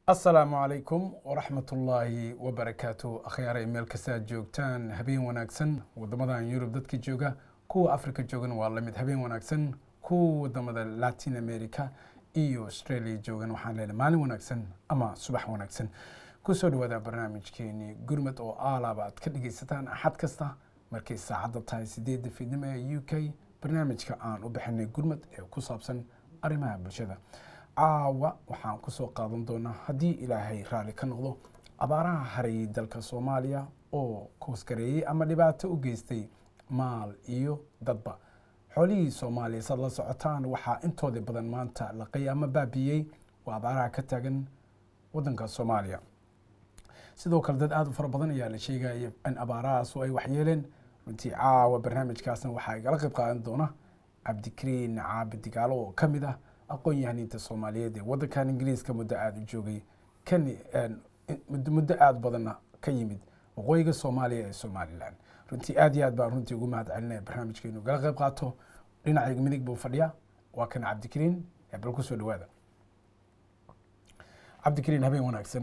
asalaamu calaykum waraxmat ullaahi wabarakaatu akhyaaray meel kastaad joogtaan habeen wanaagsan wadamadan yurub dadka jooga kuwa africa joogan waa lamid habeen wanaagsan kuwa wadamada latin america iyo australia joogan waxaan leenahay maalin wanaagsan ama subax wanaagsan kusoo dhawaada barnaamijkeeni gurmad oo aalaaba aad ka dhegeysataan axad kasta markay saacadda tahay sideedda fiidnimo ee u k barnaamijka aan u bixinay gurmad ee ku saabsan arrimaha bulshada caawa waxaan kusoo qaadan doonaa haddii ilaahay raalli ka noqdo abaaraha harayay dalka soomaaliya oo koosgareeyey ama dhibaato u geystay maal iyo dadba xoolihii soomaaliya saad la socotaan waxaa intooda badan maanta laqay ama baabiyey waa abaaraha ka taagan wadanka soomaaliya sidoo kale dad aada u fara badan ayaa la sheegaya in abaarahaasu ay waxyeeleen runtii caawa barnaamijkaasna waxaa igala qayb qaadan doona cabdikariin caabi digaalo oo ka mid ah aqoon-yahaniinta soomaaliyeed ee waddankan ingiriiska muddo aada u joogay kan muddo aada badanna ka yimid waqooyiga soomaaliya ee somalilan runtii aad iyo aad baan runtii ugu mahad celinaya barnaamijka inuu gala qayb qaato dhinacayga midig buu fadhiya waa kan cabdikariin bal kusoo dhawaada cabdikariin habeen wanaagsan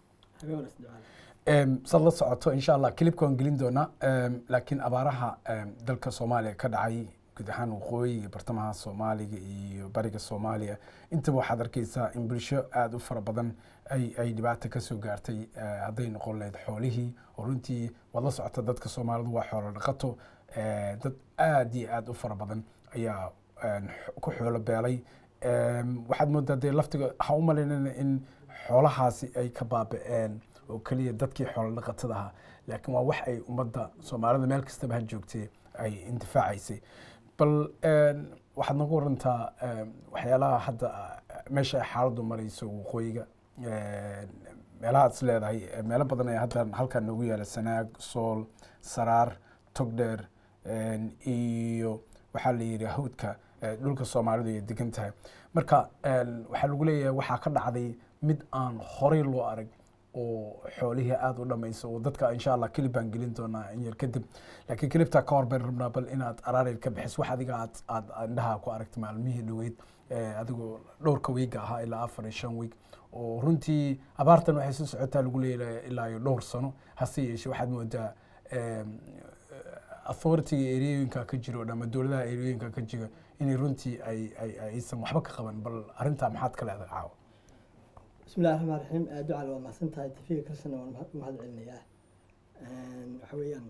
sad la socoto insha allah kilibka waan gelin doonaa laakiin abaaraha dalka soomaaliya ka dhacay guud ahaan waqooyi iyo bartamaha soomaaliga iyo bariga soomaaliya intaba waxaad arkeysaa in bulsho aada u fara badan ay ay dhibaato kasoo gaartay hadday noqon lahayd xoolihii oo runtii waad la socota dadka soomaalidu waa xoolo dhaqato dad aada iyo aada u fara badan ayaa ku xoolo beelay waxaad moodaa dee laftiga ha u malaynana in xoolahaasi ay ka baaba-een oo keliya dadkii xoolo dhaqatada ahaa laakiin waa wax ay ummadda soomaalida meel kastaba ha joogtay ay intifaacaysay bal waxaad nagu warantaa waxyaalaha hadda meesha ay xaaladdu marayso waqooyiga meelaha ad is leedahay meelo badan ayaa hadda halkan noogu yaala sanaag sool saraar togdheer iyo waxaa la yidhi hawdka dhulka soomaalidu ay degan tahay marka waxaa lagu leeyahay waxaa ka dhacday mid aan horey loo arag oo xoolihii aada u dhamayso oo dadka insha allah kelib baan gelin doonaa in yar kadib laakiin kelibtaa ka hor bayn rabnaa bal inaad araareyd ka bixiso wax adiga aad aad indhaha ku aragtay maalmihii dhoweyd adigoo dhowrka wiiga ahaa ilaa afar iyo shan wiig oo runtii abaartan waxay soo socotaa lagu leeyahay ilaa iyo dhowr sano hase yeeshee waxaad moodaa authority-ga ereyooyinka ka jiro ama dowladaha ereyooyinka ka jira inay runtii ay ay aysan waxba ka qaban bal arrintaa maxaad ka leedahay caawa bismillahi raxmaan raxiim ducal waa mahadsan tahay tafiga kalsana waan u mahad celinayaa waxa weeyaan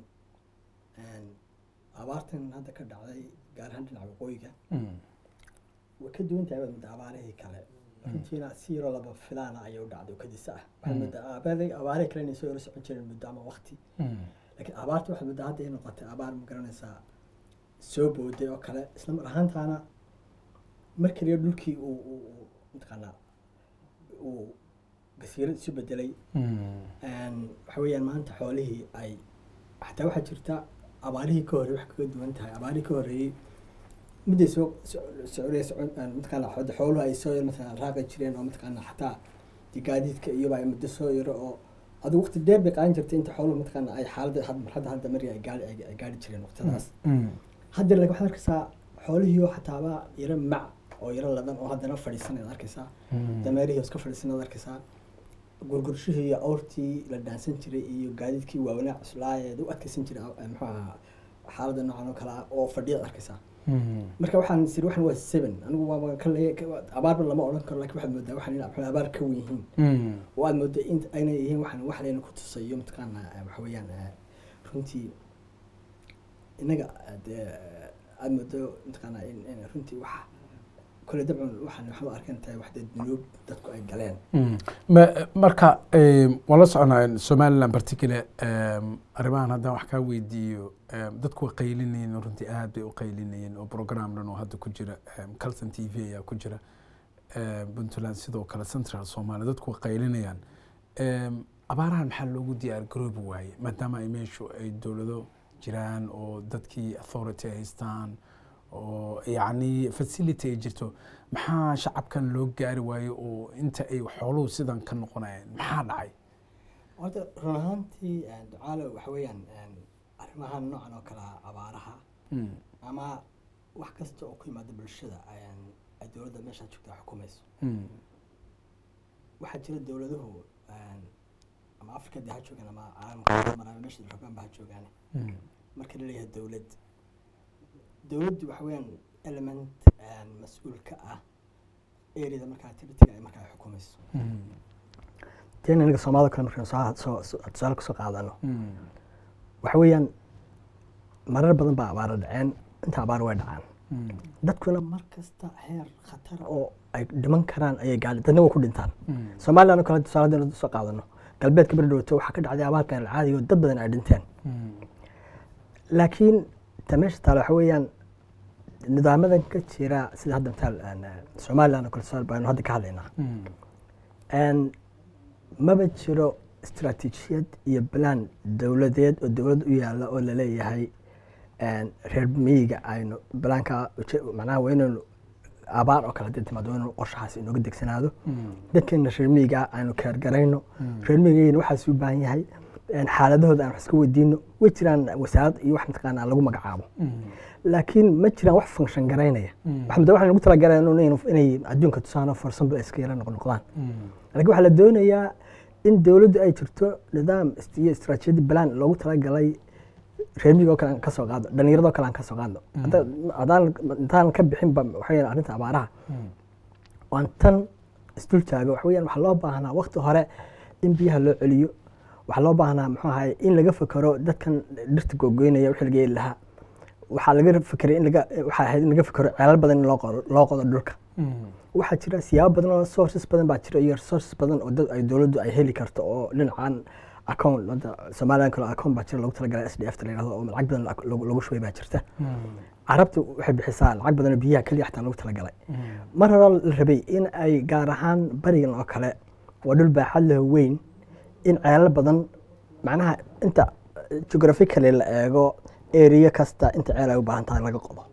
abaartan hadda ka dhacday gaar ahaan dhinaca waqooyiga way ka duwan tahay mudda abaarihii kale runtiina si yaroo laba filaana ayay u dhacday oo kadisa ah waxaad muddaa abaarihii kale inay soo yaro socon jireen muddo ama waqti laakiin abaarta waxaad muddaa hadda ay noqotay abaar ma garanaysaa soo booday oo kale isla mar ahaantaana mar kaliya dhulkii uu uu mataqaanaa uu gasiirad isu bedelay waxa weeyaan maanta xoolihii ay xataa waxaa jirta abaarihii ka horrey wax kaga duwan tahay abaarihii ka horreeyey midday soo socday mataqaana xooluhu ay soo yar mataqaana raaqi jireen oo mataqaana xataa gaadiidka iyoba ay muddo soo yaro oo adigu waqti dheer bay qaadan jirtay inta xooluhu mataqaana ay xaaladda marxadda hadda mari ay gaari ay gaari jireen waqtidaas hadda laakiin waxaad arkaysaa xoolihii oo xataaba yaro mac oo yaro ladan oo haddana fadhiisan ad arkaysaa dameerihii iska fadhiisan ad arkaysaa gurgurshihii iyo awrtii la dhaansan jiray iyo gaadiidkii waawanaa cuslaayeed u adkeysan jiray muxuu ahaa xaaladda noocan oo kale ah oo fadhiya ad arkaysaa marka waxaan siri waxan waa seven anigu waa ka abaarba lama odhan karo lakin waxaad moodaa waxan in abaar ka wen yihiin oo aad moodaa in aynay yihiin waxan wax layna ku tusayo mataqaana waxa weeyaan runtii innaga dee aad moodo mataqaana in runtii wax kole dabcan waxaan waxba arkan tahay wax dee dunuub dadku ay galeen marka waan la soconaa somaliland particular arrimahan haddaan wax kaa weydiiyo dadku way qaylinayeen runtii aad bay u qaylinayeen oo program dhan oo hadda ku jira calson t v ayaa ku jira puntland sidoo kale central somalia dadku way qaylinayaan abaarahan maxaa loogu diyaar garoobi waaye maadaama ay meeshu ay dowlado jiraan oo dadkii authority ay haystaan oo yacni facility ay jirto maxaa shacabkan loo gaari waayo oo inta ay xooluhu sidan ka noqonayeen maxaa dhacay horta run ahaantii ducaalo waxa weeyaan arrimahan noocan oo kale ah abaaraha ama wax kasta oo ku yimaada bulshada ay dowladda meeshaa joogta xukumayso waxaa jira dowladuhu een, ama afrika dee ha joogaan ama caalamka maraba meesha rabaan ba ha joogaan marka la leeyahay dowlad dowladdu waxa weeyaan element een, mas-uul ka ah areada markaa activity ay markaa xukumayso teen aniga soomaalida kale markaan soo soo soo- tusaale kasoo qaadano waxa weeyaan marar badan baa abaara dhaceen inta abaar way dhacaan dadkuna mar kasta heer khatar oo ay dhiman karaan ayay gaadhi dadna way ku dhintaan soomaaliya kale tusaale haddaynu soo qaadano galbeedka beri dhowto waxaa ka dhacday abaarkan alcaadiga oo dad badan ay dhinteen laakiin ta meesha taale waxa weeyaan nidaamadan ka jira sida hadda mataal een, somaliland oo kale tusaale baynu hadda ka hadlaynaa een, maba jiro istaraatiijiyad iyo balaan dowladeed oo dowlad u yaala oo laleeyahay een, reer miyiga aynu balaanka uje- macnaha waa inaynu abaar oo kale hadii timaado waa inaynu qorshahaas inooga degsanaado dadkeena reer miyiga aynu keergarayno reer miyigayna waxaas u baahan yahay een, xaaladahooda aan wax iska weydiino way jiraan wasaarad iyo wax mataqaanaa lagu magacaabo laakiin ma jiraan wax function garaynaya waxaa waxaan ugu talagalay inay adduunka tusaano for example iska yara noqnoqdaan laakiin waxaa la doonayaa in dowladdu ay jirto nidaam ist- iyo istaraatiijiyad balaan loogu talagalay reermiga oo kale aan ka soo qaadno dhallinyaradoo kale aan ka soo qaadno Hadda- haddaan intaan ka bixinba waxaa weeyaan arrinta abaaraha waan tan isdul taago waxa weeyaan waxaa loo baahnaa waqti hore in biyaha loo celiyo waxaa loo baahnaa muxuu ahaye in laga fekero dadkan dhirta googoynaya wixii laga yeeli lahaa waxaa laga fekeray in laga waxaa ahayd in laga fekero ceelal badan in loo qodo loo qodo dhulka waxaa jira siyaabo badan oo sources badan baa jira iyo resources badan oo dad ay dowladdu ay heli karto oo dhinacan account hadda somaliland kale account baa jira loogu talagalay s d f ta la yidhahdo oo lacag badan lagu lagu shubay baa jirta carabta waxay bixisaa lacag badan oo biyaha keliya xataa loogu talagalay mar hore la rabay in ay gaar ahaan barigan oo kale waa dhul baaxad leh oo weyn in ceelal badan macnaha inta geographically la eego area kasta inta ceel ay u baahan tahay laga qodo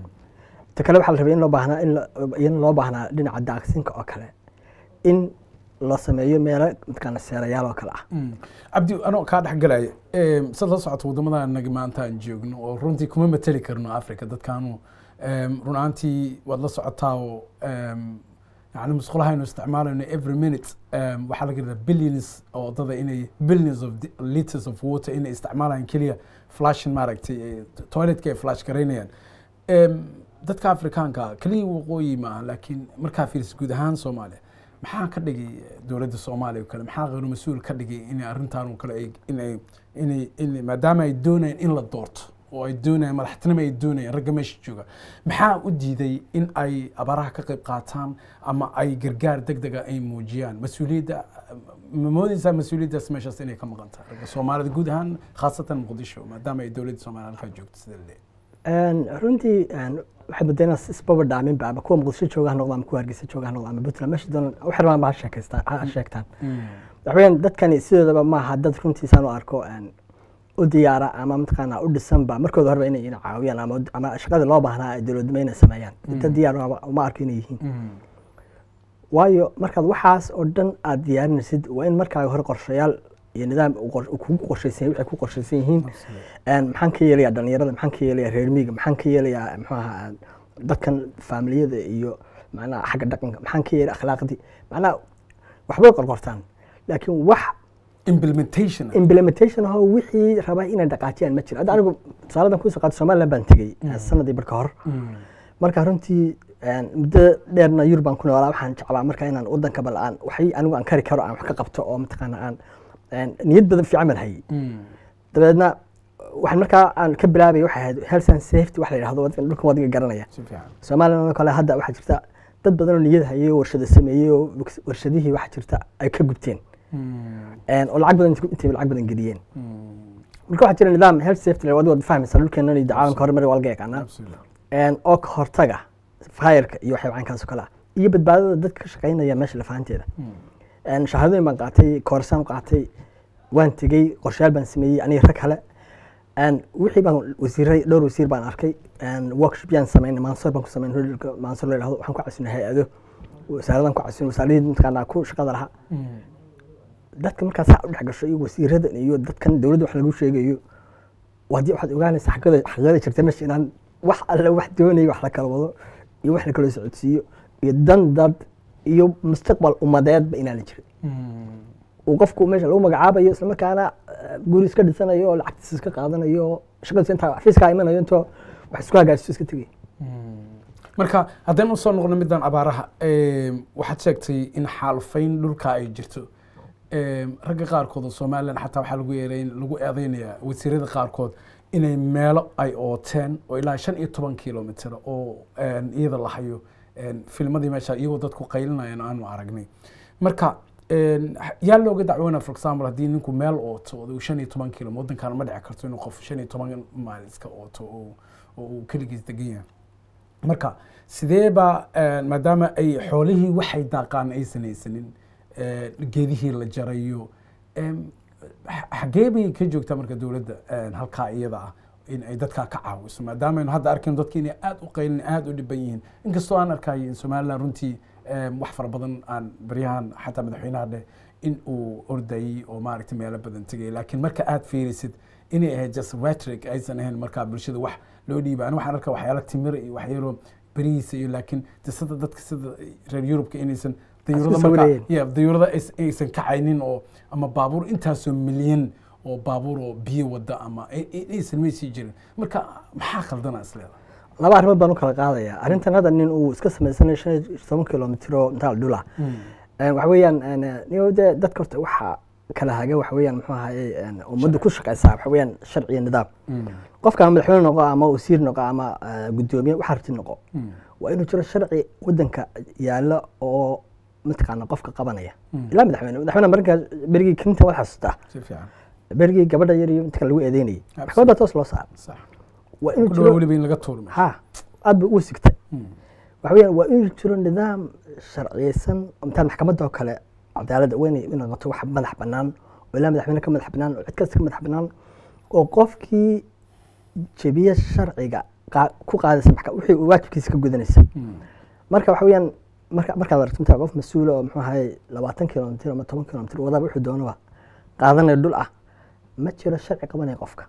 ta kale waxaa la rabay in loo baahnaa in la- in loo baahnaa dhinaca daaqsinka oo kale in la sameeyo meelo mataqaana seerayaal oo kale ah cabdi anoo kaa dhex galaya em, sad la socoto waddamada anaga maanta aan joogno oo runtii kuma mateli karno africa dadkaanu em, run ahaantii waad la socotaa oo em, yani musqulaha aynu isticmaalayno every minute em, waxaa laga yadaa billions oo waddada inay billions of di- liters of water inay isticmaalayaan keliya flashin maaragtay eh, toiletka ay flash garaynayaan Em, dadka afrikaanka keliya waqooyi maaha laakiin markaa fiiriso guud ahaan soomaaliya maxaa ka dhigay dowladda soomaaliya oo kale maxaa qeyru mas-uul ka dhigay inay arrintan oo kale ay- inay inay inay maadaama ay doonayaan in la doorto oo ay doonayaan madaxtinimo ay doonayaan ragga meesha jooga maxaa u diiday in ay abaaraha ka qayb qaataan ama ay gargaar deg dega ay muujiyaan mas-uuliyadda ma moodeysaa mas-uuliyaddaas meeshaas inay ka maqan tahay ragga soomaalida guud ahaan khaasatan muqdisho maadaama ay dowladda soomaaliya halkaa joogto sida la leeyahay Een, runtii een, waxay badeen isbaba dhaaminba ama kuwa muqdisho jooga ha noqdo ama kuwa hargeysa jooga ha noqdo ama puntland meesha doonaan waxay rabaan ba ha sheekaystaan ha sheegtaan waxa weeyaan dadkani sidoodaba maaha dad runtiisaan u arko een, u diyaara ama mataqaanaa u dhisanba markooda horeba inay ina caawiyaan ama ama shaqadii loo baahnaa ay dowladnimo inay sameeyaan dad diyaar uma- uma arko inay yihiin waayo markaad waxaas oo dhan aad diyaarinaysid waa in markaaga hore qorshayaal iyo nidaam uu qor- uu kugu qorshaysan waxay ku qorshaysan yihiin Een, maxaan ka yeelayaa dhalinyarada maxaan ka yeelayaa reer miyiga maxaan ka yeelayaa muxuu ahaa dadkan faamiliyada iyo macnaha xagga dhaqanka maxaan ka yeelaya akhlaaqdii macnaha waxbay qorqortaan laakiin wax implementation implementation ahoo wixii raba inay dhaqaajiyaan ma jiro hadda anigu tusaaladan kusoo qaata somaliland baan tegey sanadii barka hor marka runtii een, muddo dheerna yurub baan ku noolaa waxaan jeclaa marka inaan wadanka bal aan waxay anigu aan kari karo aan wax ka qabto oo mataqaana aan een, niyad badan fiican baan hayay dabeedna waxaan markaa aan ka bilaabay waxay ahayd health and safety wax la yidhahdo waddan- dhulkan wadiga garanaya si fiican somaliland oo kale hadda waxaa jirta dad badan oo niyad hayay oo warshado sameeyey oo warshadihii waxaa jirta ay ka gubteen Een, oo lacag badan intay lacag badan geliyeen marka waxaa jira nidaam health safety la wadi wad fahmaysa dhulkeenan iyo caalamka horumar waa laga yaqaanaa absolutely Een, oo ka hortaga fireka iyo waxyaaba caynkaas oo kale ah iyo badbaadada dadka ka shaqaynaya meesha lafahanteeda Een, shahaadooyin baan qaatay koorsaan qaatay waan tegey qorshayaal baan sameeyey aniga rag kale Een, wixii baan wasiiray dhowr wasiir baan arkay Een, workshop yaan sameynay maansor baan ku sameynay hodhalka maansor la yidhahdo waxaan ku casinay hay-ado wasaaradan ku casinay wasaaradii mataqaanaa ku shaqada lahaa dadka markaas saa u dhex gasho iyo wasiiradan iyo dadkan dowladda wax lagu sheegayo waadi waxaad ogaanaysaa xaqada xaqada jirta meesha inaan wax alle wax doonaya wax la kala wado iyo wax la kala socodsiiyo iyo dan dad iyo mustaqbal ummadeedba inaana jirin uu qofku meesha lagu magacaabayo isla markaana eh, guri iska dhisanayo oo lacagtiisa iska qaadanayo oo shaqadiisa intaa xafiiskaa imanayo intoo wax isku hagaajisyo iska tegay marka haddaynu usoo noqono middan abaaraha em, waxaad sheegtay in xaalufayn dhulka ay jirto Em, ragga qaarkood oo somalilan xataa waxaa lagu yeeray lagu eedeynayaa wasiirada qaarkood inay meelo ay ooteen oo ilaa shan iyo toban kilomitr oo em, iyada la hayo em, filmadii meesha iyagoo dadku qaylinayaan aanu aragnay marka em, yaa looga dacwoona for example haddii ninku meel ooto oo uu shan iyo toban kilo waddankaana ma dhici karto inuu qof shan iyo toban maal iska ooto oo oo uu keligiis degan yahay marka sidee baa eh, maadaama ay xoolihii waxay daaqaan aysan haysanin eh, geedihii la jarayo em, xa- xagee bay ka joogtaa marka dowladda eh, halkaa iyada ah in ay dadkaa ka caawiso maadaama aynu hadda arkayno dadki inay aad u qaylin aad u dhiban yihiin inkastoo aan arkayo in somaliland runtii em, wax fara badan aan baryahan xataa madaxweynaha dheh in uu ordayey oo maaragtay meelo badan tegay laakiin marka aad fiirisid inay ahayd just rhetoric aysan ahayn markaa bulshada wax loo dhiiba ani waxaan arkaa waxyaala timir iyo waxyaalo berihiisa iyo laakiin de sida dadka sida reer yurubka inaysan dayuurada Isku markaa sawirayeen. ya dayuurada ays- aysan kacaynin oo ama baabuur intaasoo milyan oo baabuur oo biyo wada ama ay- ay- aysan maysii jirin marka maxaa khaldana isleeda laba arrimood baan u kala qaadaya arrintan hadda nin uu iska samaysanayo shan iyo toban kilomitr oo intaa dhula waxa weeyaan niyo de dadka horta waxa kala haga waxa weeyaan muxuu ahaye een, ummaddu ku shaqaysaa waxa weeyaan sharci iyo nidaam qofka ama madaxweyne noqo ama wasiir noqo ama eh, guddoomiye waxa rabti noqo waa inuu jiro sharci wadanka yaalo oo mataqaana qofka qabanaya ilaa madaxweyne madaxweyne markaa berigii clinton waad xasuustaa si fiican berigii gabadha yar iyo inta lagu eedeynayay maxkamadda toos loo saara sax waa inuu ku dhawa jiro weliba in laga tuurmo ha aad ba u sigtay waxa weeyaan waa inuu jiro nidaam sharciyeysan oo mitaa maxkamadda oo kale cadaaladda waa inay inay noqoto wax madax bannaan oo ilaa madaxweyne ka madax bannaan oo cid kasta ka madax bannaan oo qofkii jebiye sharciga qaa- ku qaadaysa maxka- wixii uu waajibkiisa ka gudanaysa marka waxa weeyaan marka markaad aragto mitaa qof mas-uula oo muxuu ahaye labaatan kilomitr ama toban kilomitr wadaba wuxuu doonaba qaadanaya dhul ah ma jiro sharci qabanaya qofka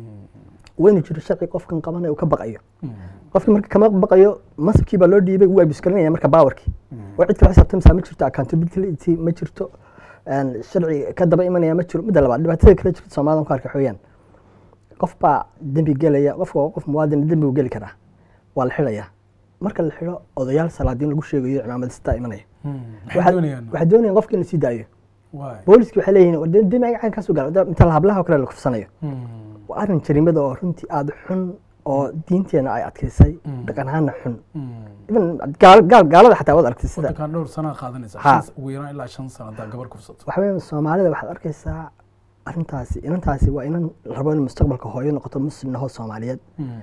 waa inuu jiro sharci qofkan qabanaya uu ka baqayo qofkii marka kama baqayo masabkii baa loo dhiibay wuu abusgalinaya marka baawarkii oo cid kale xisaabtamsaa ma jirto accountability ma jirto een, sharci ka daba imanaya ma jiro midda labaad dhibaatada kale jirta soomaalida ku arka xooyaan qof baa dembi gelaya qofka waa qof muwaadin dembi uu geli karaa waa la xidhaya marka la xidho odayaal salaadiin lagu sheegayo cimaamadistaa imanaya maxay doonayaan waxay doonayaan qofka in la sii daayo waay booliski waxay leeyihiin war dee demi agacan kaasoo gaala inta hablaha oo kale la kufsanayo waa arrin jariimada oo runtii aada xun oo diinteena ay adkaysay dhaqan ahaana xun even gaal- gaal- gaalada xataa waad aragtay sida wadankan dhowr sanaa qaadanaysa Ha. shan- ugu yaraan ilaa shan sano haddaa gabar kufsato waxa weeyaan soomaalida waxaad arkaysaa arrintaasi inantaasi waa inan la rabo in mustaqbalka hooyo noqoto muslim nahoo soomaaliyeed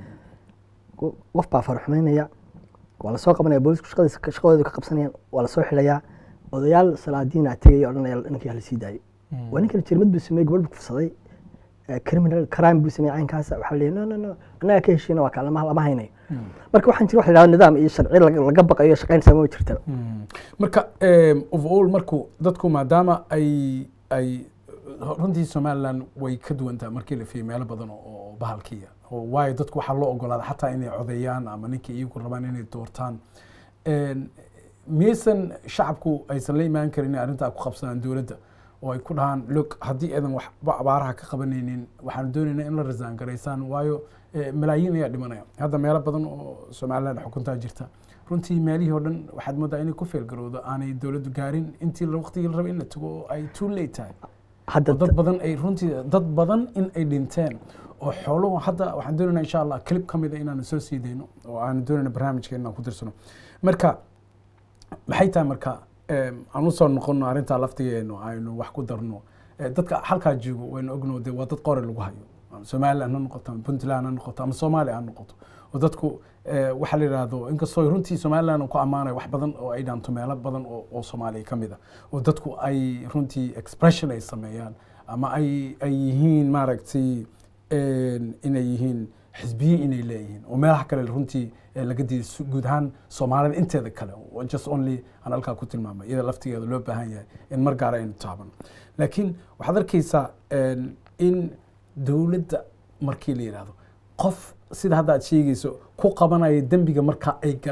Qo- qof baa farxumaynaya waa lasoo qabanaya boolisku shaqadiisa shaqadooda ka qabsanayaan waa lasoo xidhayaa odayaal salaadiina tegaya odhanaya ninkii hala sii daayo waa ninkan jirmad buu sameeyey gabadh buu kufsaday eh, criminal crime buu sameeyey caynkaasa waxaa la no no no annaga ka heshiina waa kaa lama lama haynayo marka waxaan jira wax la yidhahdo nidaam iyo sharci laga laga baqayo shaqaynaysa ma jirta marka em, overall marku dadku maadaama ay ay runtii somaliland way ka duwan tahay markii la fiiriyo meelo badan oo oo bahalkiya oo waayo dadku waxaa loo ogolaada xataa inay codeeyaan ama ninkii iyagu rabaan inay doortaan En, miyaysan shacabku aysan la imaan karin inay arrintaa ku qabsadaan dowladda oo ay ku dhahaan log haddii aadan waxba abaaraha ka qabanaynin waxaanu doonaynaa in la rasaan garaysaan waayo eh, malaayiin ayaa dhimanaya hadda meelo badan oo somaliland xukuntaa jirta runtii meelihii oo dhan waxaad moodaa inay ku feelgarowdo aanay dowladdu gaarin intii la- waqtigii la rabay in la tago oo ay too late tahay hadda oo dad badan ay runtii dad badan in ay dhinteen oo xooluhu hadda waxaan doonaynaa insha allah clip ka mid a inaanu soo sii dayno oo aan doonayna barnaamijka inaan ku dirsano marka maxay tahay marka em, aan usoo noqono arrintaa laftigeenu aynu wax ku darno Eh, dadka halkaa joogo waynu ogno de waa dad qore lagu hayo ama somaliland ha noqoto ama puntland ha noqoto ama soomaaliya ha noqoto oo dadku eh, waxaa la yidhaahdo inkastoo runtii somaliland uu ku ammaanayo wax badan oo ay dhaanto meelo badan oo oo soomaaliya ka mid ah oo dadku ay runtii expression ay sameeyaan ama ay ay yihiin maaragtay en, inay yihiin xisbiye inay leeyihiin oo meelaha kale runtii eh, laga diiday su- guud ahaan soomaalida inteeda kale oo just only aan halkaa ku tilmaamay iyada laftigeeda loo baahan yahay in mar gaara aynu taabano laakiin waxaad arkaysaa en, in dowladda markii la yidhaahdo qof sida hadda aad sheegayso ku qabanaya dembiga marka ay galeen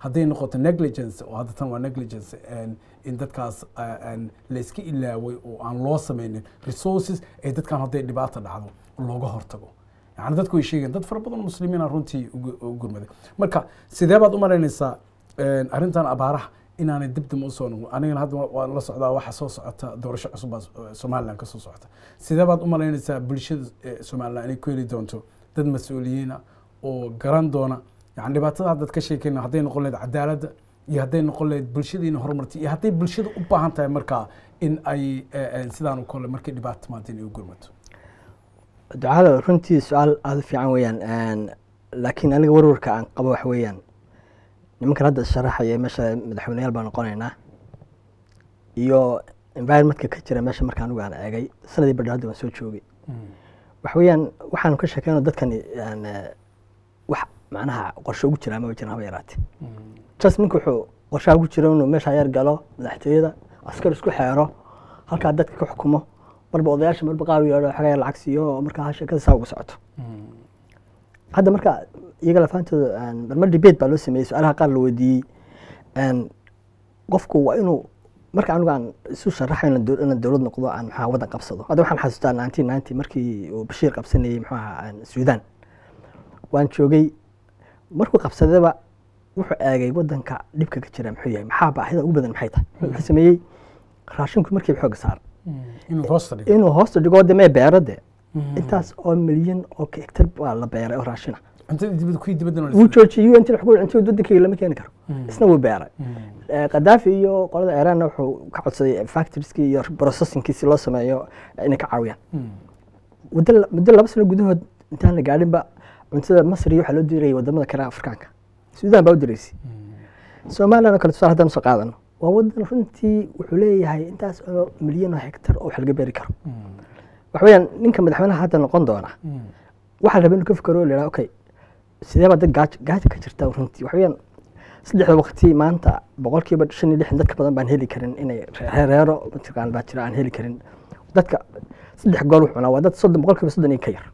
hadday noqoto negligence oo hadda tan waa negligence en, in dadkaas eh, en, layska ilaaway oo aan loo sameynin resources ee dadkan hadday dhibaata dhacdo looga hortago yani dadku way sheegeen dad fara badan oo muslimiina runtii ugu- u gurmaday marka sidee baad u malaynaysaa en, arrintan abaaraha inaanay dibdib usoo noqon anigana hadda wa- waan la socdaa waxa soo socota doorasho cusub baa eh, somaliland ka soo socota sidee baad u malaynaysaa bulshada eh, somaliland inay ku heli doonto dad mas-uuliyiina oo garan doona yani dhibaatada haddaad ka sheekeyna hadday noqon lahayd cadaaladda iyo hadday noqon lahayd bulshadiina horumartay iyo hadday bulshada u baahan tahay markaa in ay eh, eh, sidaan u kole markay dhibaato timaado inay u gurmato ducada runtii su-aal aada u fiican weeyaan laakiin aniga warwarka aan qabo wax weeyaan nimankan hadda sharaxaya meesha madaxweyneyaal baan noqonaynaa iyo environmentka ka jira meesha marka anigu aan eegay sanadii badha hadda waan soo joogay wax weeyaan waxaanu ka sheekeyno dadkani aan, eh, wax macnaha qorshe ugu jiraa ma jiraan haba yaraate just ninka wuxuu qorshaha ugu jira inuu meesha yar galo madaxtooyada askar isku xeero halkaa dadka ka xukumo marba odayaasha marba qaar u yeedho xagaya lacag siiyo oo markaa ha sheekada saa uga socoto hadda marka iyaga lafaantooda aan- marmar debate baa loo sameeyey su-aalaha qaar la weydiiyey aan, qofku waa inuu marka anigu aan isu sharaxo inaan dow- inaan dowlad noqdo aan maxaa waddan qabsado hadda waxaan xasuustaa nineteen ninety markii uu bashiir qabsanayey muxuu ahaa aan suudaan waan joogay markuu qabsadaba wuxuu eegay waddanka dhibka ka jira muxuu yahay maxaa baahida ugu badan maxay tahay wuxuu sameeyey raashinku markiiba xooga saar inuu hoosta dhigo inuu hoosta dhigo de mee beero de intaas oo milyan oo hektar baa la beeray oo raashina cuntada dibadda kuwii dibadda wuu joojiyey intii wax ku cuntada waddankayga lama keeni karo isna wuu beeray Eh, qadaafi iyo qolada iiraanna wuxuu ka codsaday factorieski iyo processingkiisi loo sameeyo inay ka caawiyaan muddo la- muddo laba sano gudahood intaan la gaadhinba cuntada masri waxaa loo dirayay wadamada kale afrikaanka suudaan baa u diraysay somaliland oo kale tusaale haddaan usoo qaadano waa wadan runtii wuxuu leeyahay intaas oo milyan oo hektar oo wax laga beeri karo waxa weeyaan ninka madaxweynaha hadda noqon doona waxaa la rabaa inuu ka fikero oo la yidhaha okay sidee baa dad gaajo gaajo ka jirta runtii waxa weeyaan saddexda waqti maanta boqolkiiba shan iyo lixdan dadka badan baan heli karin inay reereero mataqaan baa jira aan heli karin dadka saddex gool wuxuu cunaa waa dad soddon boqolkiiba soddon iyo ka yar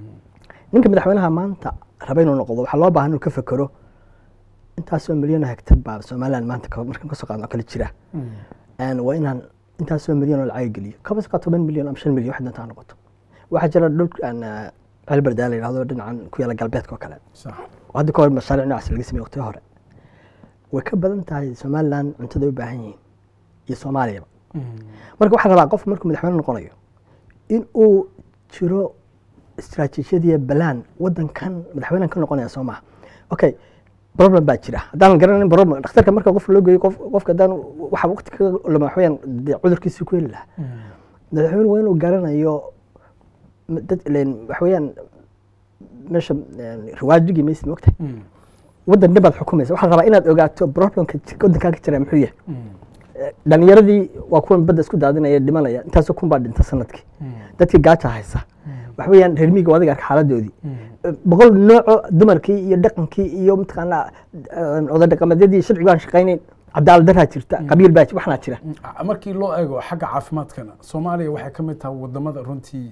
ninka madaxweynaha maanta raba inuu noqdo waxaa loo baahan inuu ka fekero intaasoo milyan oo hektar baa somaliland maanta ka- markaan kasoo qaadno oo kale jira Een, waa inaan intaasoo milyan oo lacag geliyo kaba soo qaad toban milyan ama shan milyan wax doonta ha noqoto waxaa jira dhul aan celberdaa la yidhahdo dhinacan ku yaala galbeedka oo kale sax oo hadda ka hor mashaariic noocaas laga sameeyey waqtiyo hore way ka badan tahay somaliland cuntada ay u baahan yihiin iyo soomaaliyaba marka waxaa la rabaa qof markuu madaxweyne noqonayo in uu jiro istaraatiijiyadiya balaan wadankan madaxweynehan ka noqonaya soo maha okay problem baa jira haddaan garanayn problem dhakhtarka marka qof loo geeyo qof qofka haddaan waxa waqti ka lama waxweyaan dee cudurkiisii ku heli lahaa madaxweyne waa inuu garanayo m- dad ileen waxweeyaan meesha een, riwaajigii maysid mogtahay waddan dhibaad xukumaysa waxaa la rabaa inaad ogaato problemka ji- waddankaa ka jira muxuu yahay dhalinyaradii waa kuwan badda isku daadinaya dhimanaya intaasoo kun baa dhinta sanadkii dadkii gaaja haysa waxa weeyaan reer miyiga adiga arka xaaladoodii boqol nooco dumarkii iyo dhaqankii iyo mataqaanaa oday dhaqameedyadii sharcigu aan shaqaynayn cadaalad daraa jirta qabiil baa waxnaa jira markii loo eego xagga caafimaadkana soomaaliya waxay ka mid tahay wadamada runtii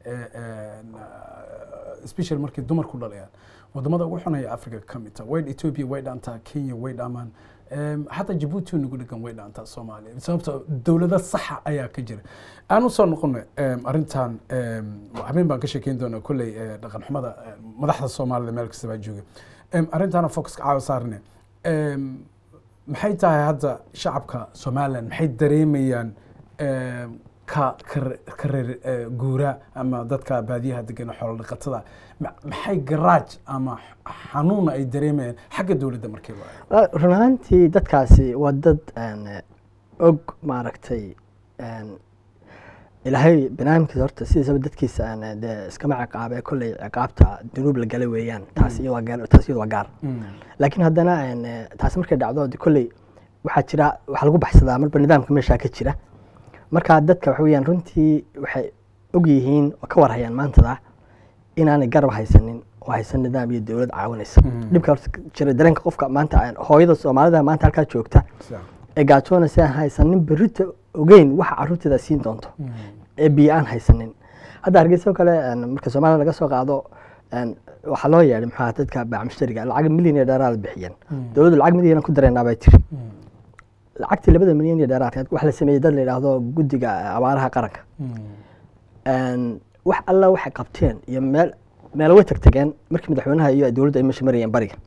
special markii dumarku dhalayaan wadamada ugu xunaya africa ka mid tahay way ethiopia way dhaantaa kenya way dhaamaan xataa jabuuti nagu dhegan way dhaantaa soomaaliya sababto dowlado saxa ayaa ka jira aan usoo noqono arrintan habeen baan ka sheekeyn doonaa kolley dhaqan xumada madaxda soomaalida meel kasta baa jooga arrintaana focuska caawa saarne maxay tahay hadda shacabka somaliland maxay dareemayaan ka ka reer guura ama dadka baadiyaha degan xoolo dhaqatada maxay garaaj ama xanuuna ay dareemayaan xagga dowladda markii loo run ahaantii dadkaasi waa dad og maaragtay ilaahay banaamkiisa horta sidiisaba dadkiisa aan dee iskama ciqaabe kolley ciqaabta dunuub la gala weeyaan taas iyadoo waa gaar taas iyadoo waa gaar laakiin haddana taasi markay dhacdo de kolley waxaa jira waxaa lagu baxsadaa marba nidaamka meeshaa ka jira marka dadka waxa weeyaan runtii waxay og yihiin oo ka warhayaan maantada inaanay garab haysanin oo haysan nidaam iyo dowlad caawinaysa dhibka horta jira dareenka qofka maanta hooyada soomaalida maanta halkaa joogta ee gaajoonaysa aan haysanin berrita ogeyn waxa carruurteeda siin doonto ee biyo aan haysanin hadda hargeysa oo kale marka soomaliya laga soo qaado een, waxaa loo yeedhay maxaa dadka baac mushtariga lacag milyan iyo dheeraad bixiyeen dowladdu lacag milyan ku dareynaa bay tiri lacagtii labada milyan iyo dheeraadka waxa la sameeyey dad la yidhaahdo guddiga abaaraha qaranka Een, wax alla waxay qabteen iyo meel meel way tagtageen markii madaxweynaha iyo dowladda ay meesha marayeen bariga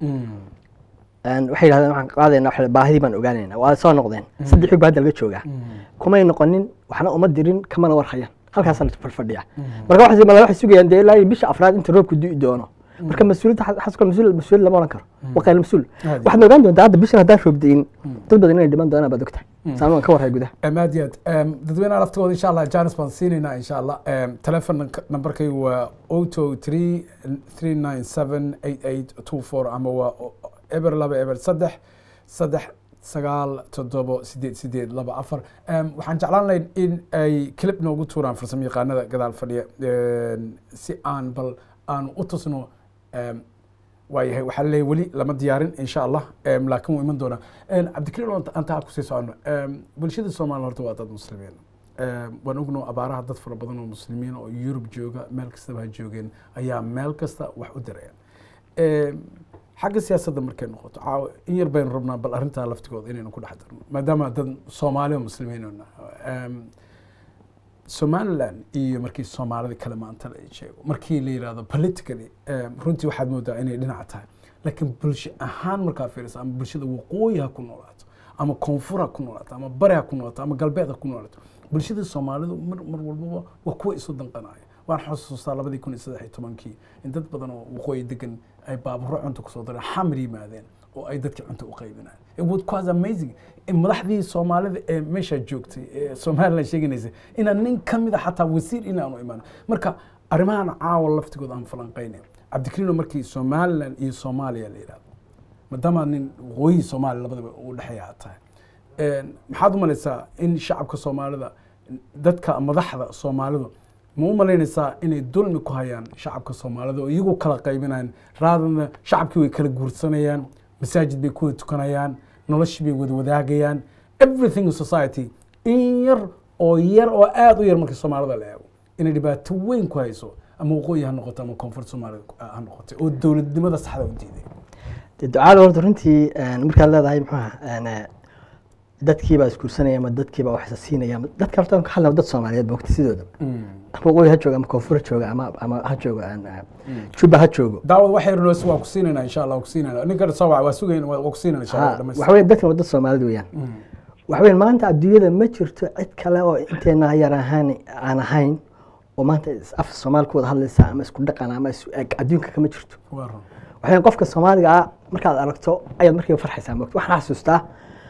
Een, waxay yidhahdeen waxaan qaadaynaa waxa la- baahidii baan ogaanaynaa waa soo noqdeen saddex wiig baa hadda laga joogaa kumay noqonin waxna uma dirin kamana war hayaan halkaasaa la fadhiya marka waxay mala waxay sugayaan dee ilaa iyo bisha afraad inta roobku di'i doono marka mas-uuliyadda xa- xaska mas-uul mas-uul lama oran karo waa qayl mas-uul Aad. waxaad ogaan doontaa hadda bishan haddaan roob di'in dad badan inay dhiman doonaan baad ogtahay saan waan ka warhay gudaha aad iyo aad dadweynaha laftigooda insha allah janis baan siinaynaa insha allah telefon nambarkaygu waa oto three three nine seven eight eight two four ama waa eber laba eber saddex saddex sagaal toddobo sideed sideed laba afar Em, waxaan jeclaan lahayn in ay clip noogu tuuraan farsamo yaqaanada gadaal fadhiya Em, si aan bal aan u tusno em, waayahay waxaa leeyahay weli lama diyaarin insha allah Em, laakiin wuu iman doonaa Em, cabdikariim aan- aan taa kusii socono Em, bulshada soomaaliya horta waa dad muslimiin Em, waan ogno abaaraha dad fara badan oo muslimiin oo yurub jooga meel kastaba ha joogeen ayaa meel kasta wax u dirayaan Em, xagga siyaasadda markay noqoto caawa in yar baynu rabnaa bal arrintaa laftigooda inaynu ku dhex darno maadaama dad soomaali oo muslimiin oo nahay. Em, somaliland iyo markii soomaalida kale maanta la sheego markii la yidhahdo politically em, runtii waxaad moodaa inay dhinaca tahay laakiin bulsho ahaan markaa fiiriso ama bulshada waqooyi ha ku noolaato ama koonfur ha ku noolaato ama bari ha ku noolaato ama galbeed ha ku noolaato bulshada soomaalidu mar, mar walbaba waa kuwa isu danqanaya waan xusuustaa labadii kun iyo saddex iyo tobankii in dad badan oo waqooyi degan ay baaburo cunto kusoo dareen xamar yimaadeen oo ay dadkii cunto u qaybinayeen it was quite amazing in madaxdii soomaalida ee meesha joogtay ee somaliland sheeganaysa inaan nin ka mid a xataa wasiir inaanu imaan marka arrimahan caawa laftigooda aan falanqaynayn cabdikariino markii somaliland iyo soomaaliya la yidhahdo maadaama nin waqooyi soomaaliya labadaba u dhexeeya aad tahay Een, maxaad u malaysaa in shacabka soomaalida dadka madaxda soomaalidu ma u malaynaysaa inay dulmi ku hayaan shacabka soomaalida oo iyagu kala qaybinayaan raadana shacabkii way kala guursanayaan masaajid bay ku wada tukanayaan noloshii bay wada wadaagayaan everything in society in yar oo yar oo aada u yar markii soomaalida la eego inay dhibaato weyn ku hayso ama waqooyi ha noqoto ama koonfur soomaalida ha noqotay oo dowladnimada saxda u diiday dee ducaada horta runtii een, markaad leedahay muxuuha een, eh, dadkiibaa isguursanaya ama dadkiibaa wax isa siinaya ama dadka horta ka hadlaya dad soomaaliyeed bogta sidooda ama waqooyi ha jooga ama koonfur ha jooga ama ama ha joogo een, eh, juba ha joogo daawad wax yar noos waa ku siinayna insha allah waa ku siinayna ninka soo waa sugayn waa ku siinayna insha allah Ha, dhamaystir waxa weeye dadkan waa dad soomaalida weeyaan waxa weeye maanta adduunyada ma jirto cid kale oo inteena yar ahaan aan ahayn oo maanta is- af soomaali ku wada hadlaysa ama isku dhaqan ama isu eg adduunka kama jirto waa run waxay qofka soomaaliga ah markaad aragto ayaad markiiba farxaysaa moogta waxaan xasuustaa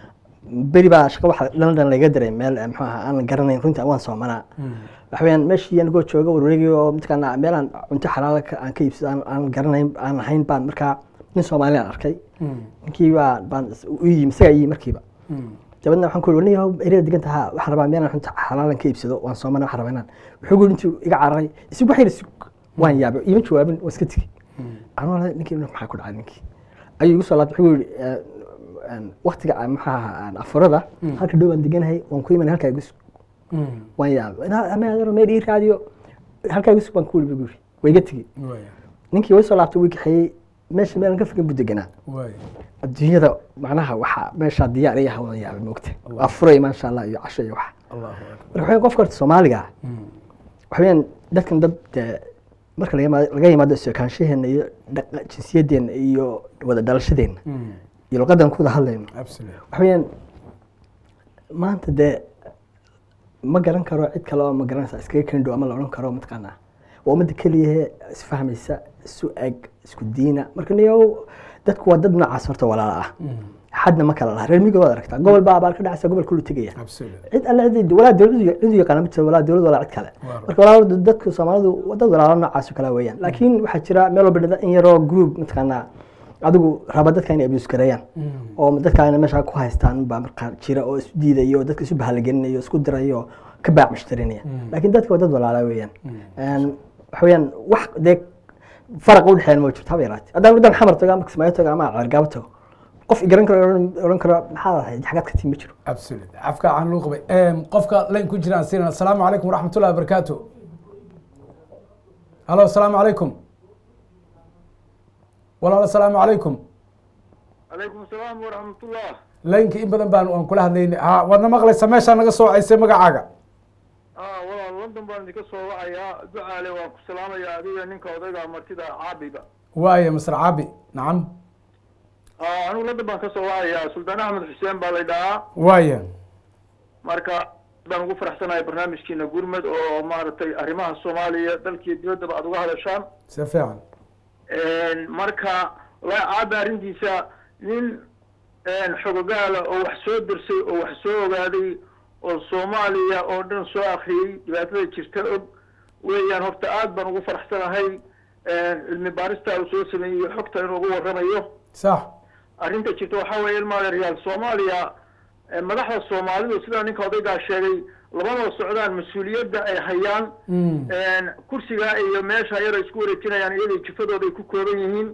beri baa shaqo waxa london laga diray meel eh, muxuu ahaa aan garanayn runtii waan soomanaa waxa weeyaan meeshii anigoo jooga warwareegii oo mataqaanaa meel aan cunto xalaal ka- aan ka iibsado aan- aan garanayn aan ahayn baan markaa nin soomaali aan arkay ninkii baa baan is- u yimi isagaa iyimi markiiba dabeedna waxaan ku uri nin ereda degan tahaa waxaan rabaa meel aan cunto xalaalan ka iibsado waan soomana waxaan rabaa inaan wuxuu guri intuu iga cararay isig waxayna isig waan yaabay iima jawaabin waan iska tegi anuu ninkii maxaa ku dhacay ninkii ayuu igu soo laabtay wuxuu yidhi eh, een, waqtiga aan maxaa ahaa afurada halka dhow aan deganahay waan ku imanay halkaa igu sug waan yaabay "Inaa- ama adaro meel ii raadiyo halkaa igu sug baan ku wuri buu yidhi waa iga tegi waaya ninkii way soo laabtay wii kaxeeyey meesha meelan ka fogan buu deganaa waaya adduunyada macnaha waxaa meeshaa diyaar iyo hawadan yaabay moogta waa furay maasha allah iyo casho iyo waxa allahu akbar marka waxaa qofka horta soomaaliga ah waxa weeyaan dadkan dad dee marka laga yimaado- laga yimaado isokaanshaheena iyo dhaqa- jinsiyadeenna iyo wada dhalashadeenna iyo luqadan ku wada hadlayno absolutely waxa weeyaan maanta dee ma garan karo cid kale oo ma garanaysa iskaga kendhow ama la odhan karo mataqaanaa waa ummadda keliyahe isfahmaysa isu eg isku diina marka niyow dadku waa dad noocaas horta walaala ah xadna ma kala laha reer miyiga waad aragtaa gobol baa abaal ka dhacaysa gobol kulu tegaya absolutely cid alle cid walaa dowlad cid u yaqaana ma jirto walaa dowlad walaa cid kale Waaw. marka walaa dadku soomaalidu waa dad walaalo noocaas oo kale weeyaan laakiin waxaa jira meel walba dhada in yaroo group mataqaanaa adigu raba dadka inay abuse gareeyaan oo dadkaana meesha ku haystaan baa markaa jira oo isu diidayo oo dadka isu bahalagelinayo isku dirayo ka baac mushtarinaya laakiin dadka waa dad walaala weeyaan Een, waxa weeyaan wax dee faraq u dhexeeya ma jirto haba yaraatee haddaan wadan xamar tago ama kismaayo tago ama ceergaabo tago qof i garan karo odhan- odhan karo maxaa ahayd xagaad ka timi ma jiro absolutely afka aan loo qabay Em, qofka layn ku jiraan siinana asalaamu calaykum waraxmatullahi wabarakaatu halo asalaamu calaykum walaal asalaamu calaykum calaykum asalaam waraxmatullah laynka in badan baan aan kula hadlaynay ha waadna maqlaysa meeshaa naga soo caysay magacaaga ah walaal london baan idinka soo wacayaa ducaale waan ku salaamayaa adiga ninka odayga martida caabiga waaya masr caabi nacam ah anigu london baan ka soo wacayaa suldaan axmed xuseen baa la dhahaa waaya marka baan ugu faraxsanahay barnaamijkiina gurmed oo maaragtay arrimaha soomaaliya dalkiiyo dibaddaba aad uga hadashaan si fiican marka wallahi caabi arrintiisa nin xogogaala oo wax soo dirsay oo wax soo ogaaday oo soomaaliya oo dhan soo akriyey dhibaatada jirta og weeyaan horta aad baan ugu faraxsanahay cilmi baarista uu soo sameeyey iyo xogta inuu ugu warramayo sax arrinta jirta waxaa weeye ilmaada real soomaaliya madaxda soomaalidu sidaa ninka odaygaa sheegay labadoo socdaan mas-uuliyadda ay hayaan kursigaa iyo meesha yar ay isku wareejinayaan iyadoo jifadooda ay ku kooban yihiin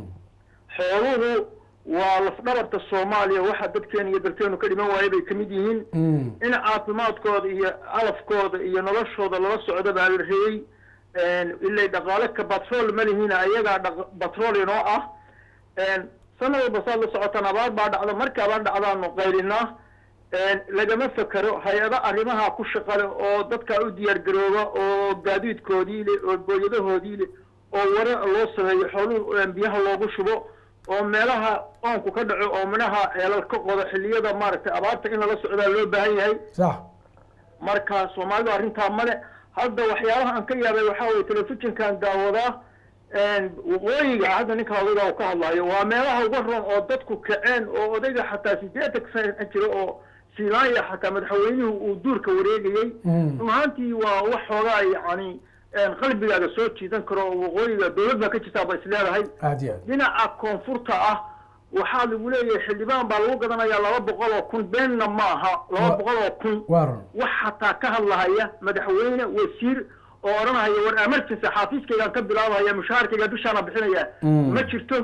xooluhu waa lafdhabarta soomaaliya waxa dadkeena iyo dalkeenu ka dhiman waaya bay kamid yihiin in caafimaadkooda iyo calafkooda iyo noloshooda lala socdo baa la reeyey ilay dhaqaale ka batrool ma lihiina ayagaa batrool inoo ah sanad walba saad la socotaan abaar baa dhacda marka abaar dhacdaanu qaylinaa lagama fekero hay-ado arrimaha ku shaqale oo dadkaa u diyaar garooba oo gaadiidkoodii le oo booyadahoodii le oo wara loo sameeyo xooluhu biyaha loogu shubo oo meelaha oonku ka dhaco oo minaha ceelal ka qodo xilliyada maaragtay abaarta in lala socdaa loo baahan yahay sax marka soomaalidu arrintaa male hadda waxyaabaha aan ka yaabay waxaa weye telefishinkan daawadaa waqooyiga hadda ninka odayga uu ka hadlayo waa meelaha uga roon oo dadku kaceen oo odayga xataa sideetan sana jira oo silaanya xataa madaxweynuhu uu duurka wareegayey run ahaantii waa wax xoogaa yacni qalbigaaga soo jiidan karo oo waqooyiga dowlad baa ka jirtaa ba is leedahay aad iyo aad dhinaca koonfurta ah waxaa lagu leeyahay xildhibaan baa lagu gadanayaa laba boqol oo kun beenna ma aha laba boqol oo kun waa run wax xataa ka hadlahaya madaxweyne wasiir oo odhanahaya war emergency xaafiiskaygaan ka bilaabahaya mushaharkayga bishaana bixinaya ma jirto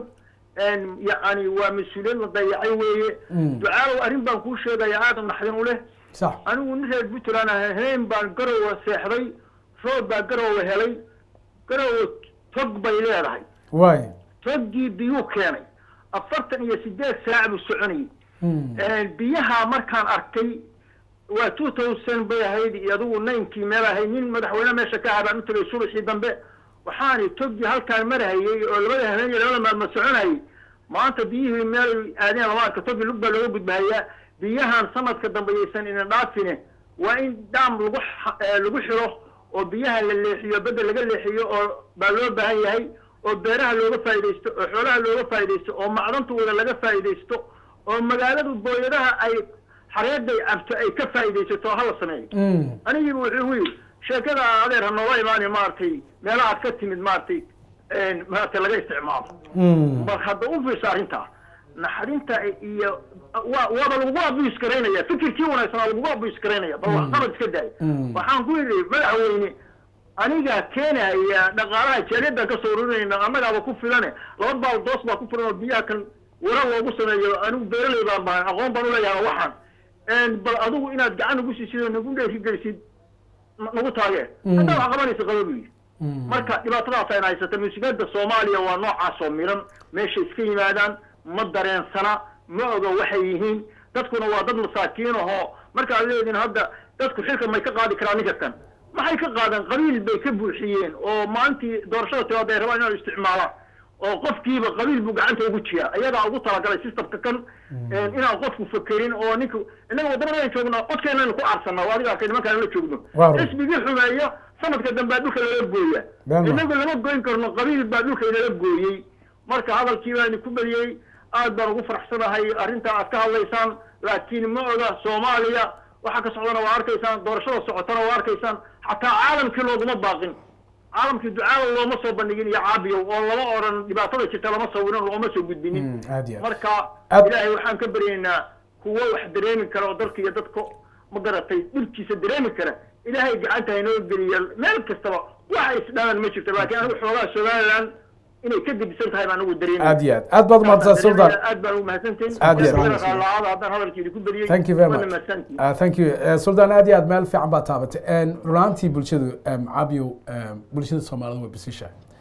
yacni waa mas-uuliyad la dayacay weeye ducaalow arrin baan kuu sheegaya aada naxdin u leh sax anigu nin reer puntland ah heen baan garowa seexday roob baa garowa helay garowa tog bay leedahay waaya toggii biyuu keenay afartan iyo sideed saac buu soconayay biyaha markaan arkay waa two thousand bay ahayd iyo adigu ninkii meel ahayd nin madaxweyne meesha ka ahaa baan u tagay subaxii dambe waxaani toggii halkaan marahayey oo labada habeen iyo labada maalmood soconayay maanta biyihii meel aadeen lama arka toggii lug baa looga gudbahayaa biyahan sanadka dambe yaysan idin dhaafine waa in daam lagu lagu xiro oo biyaha la leexiyo bedda laga leexiyo oo baa loo baahan yahay oo beeraha looga faa'iidaysto oo xoolaha looga faa'iidaysto oo macdantooda laga faa'iidaysto oo magaaladu booyadaha ay xareeday cabto ay ka faa'iidaysato oo hala sameeyo anigiiba wuxuu gu yidhi sheekada adeer ha nooga imaani maaragtay meelaha aad ka timid maaragtay maaragtay laga isticmaalo bal hadda u fiirsa arrintaa naxarinta iyo waa waaba lagugu abuse garaynaya fikirkii wanaagsanaa lagugu abuse garaynaya bal wax qabad iska daaya waxaan ku yidhi madaxweyne anigaa keenaya dhaqaalaha jaaliyadaan kasoo ururinayna annagaaba ku filane laba baal doos baa ku filan oo biyaha kan wara loogu sameeyo anigu beeraley baan bahay aqoon baan uleeyahay waxaan bal adigu inaad gacan nagu siisid oo nagu dheerigelisid nagu taagee haddaa wax qabanaysa qaba buu yidhi marka dhibaatadaas ayna haysata musiibada soomaaliya waa noocaas oo miran meesha iska yimaadaan ma dareensana ma oga waxay yihiin dadkuna waa dad masaakiin ahoo markaad leediin hadda dadku xilka may ka qaadi karaan ninka kan maxay ka qaadeen qabiil bay ka buuxiyeen oo maalintii doorashada timaada ay rabaan inay isticmaalaan oo qofkiiba qabiil buu gacanta ugu jiyaa ayadaa ugu talagalay systemka kan inaan qofku fakerin oo ninka innaga waddanadaan joogno codkeenaynu ku aarsannaa adiga arkay nimankaan la joogno xisbigii xumeeya sanadka dambe dhulka lala gooya innagu lama goyn karno qabiil baa dhulka inala gooyey marka hadalkii baan ku badiyey aad baan ugu faraxsanahay arrintaa aad ka hadlaysaan laakiin ma oga soomaaliya waxa ka socdana waa arkaysaan doorashada socotana waa arkaysaan xataa caalamkii looguma baaqin caalamkii ducaada looma soo bandhigin iyo caabiyow oo lama odhan dhibaatada jirta lama sawirin looma soo gudbinin marka ilaahay waxaan ka baryaynaa kuwo wax dareemi kara oo dalka iyo dadka ma garatay dhibkiisa dareemi kara ilaahay gacanta haynoo geliya meel kastaba waxa isdhalan ma jirto laakiin anigu xoogaa somaliland inay ka gedisan tahay baan ugu dareemay aad iyo aad aad baad umahadsan sultan aad baan ugu mahadsantihin Aad iyo aad. laacada haddaan hadalkeedi ku badiyey thank you very waana much mahadsantihin uh, thank you uh, sultan aad iyo aad meel fiican baa taabatay runaantii bulshadu um, cabiyow um, bulshada soomaalida way basishahay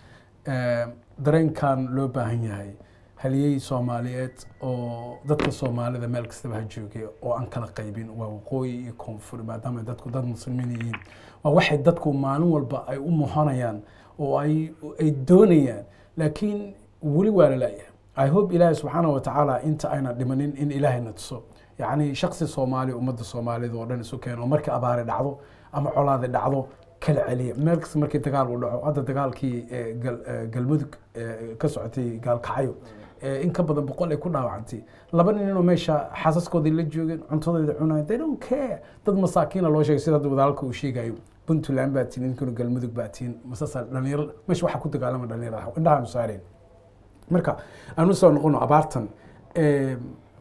Eh, dareenkan loo baahan yahay haliyey soomaaliyeed oo dadka soomaalida meel kastaba ha joogay oo aan kala qaybin waa waqooyi iyo koonfur maadaama ay dadku dad muslimiin yihiin waa waxay dadku maalin walba ay u muhanayaan oo ay ay doonayaan laakiin weli waa la laayahay i hope ilaahi subxaana wa tacaala inta ayna dhimanin in ilaahayna tuso yacni shaksi soomaali ummadda soomaalida oo dhan isu keeno oo markii abaari dhacdo ama colaadi dhacdo kala celiya meel kasta markii dagaal uu dhaco hadda dagaalkii eh, gal- eh, galmudug eh, ka socotay gaalkacyo eh, in ka badan boqol ay ku dhaawacantay laba nin inuu meesha xaasaskoodii la joogeen cuntadooda cunayan they don't care dad masaakiina loo sheegay sida hadda wadaalka uu sheegayo puntland baa tiin ninkuna galmudug baa tiin masasa dhalinyaro meesha waxaa ku dagaalama dhalinyaro ah indhahaanu saareen marka aan usoo noqono abaartan eh,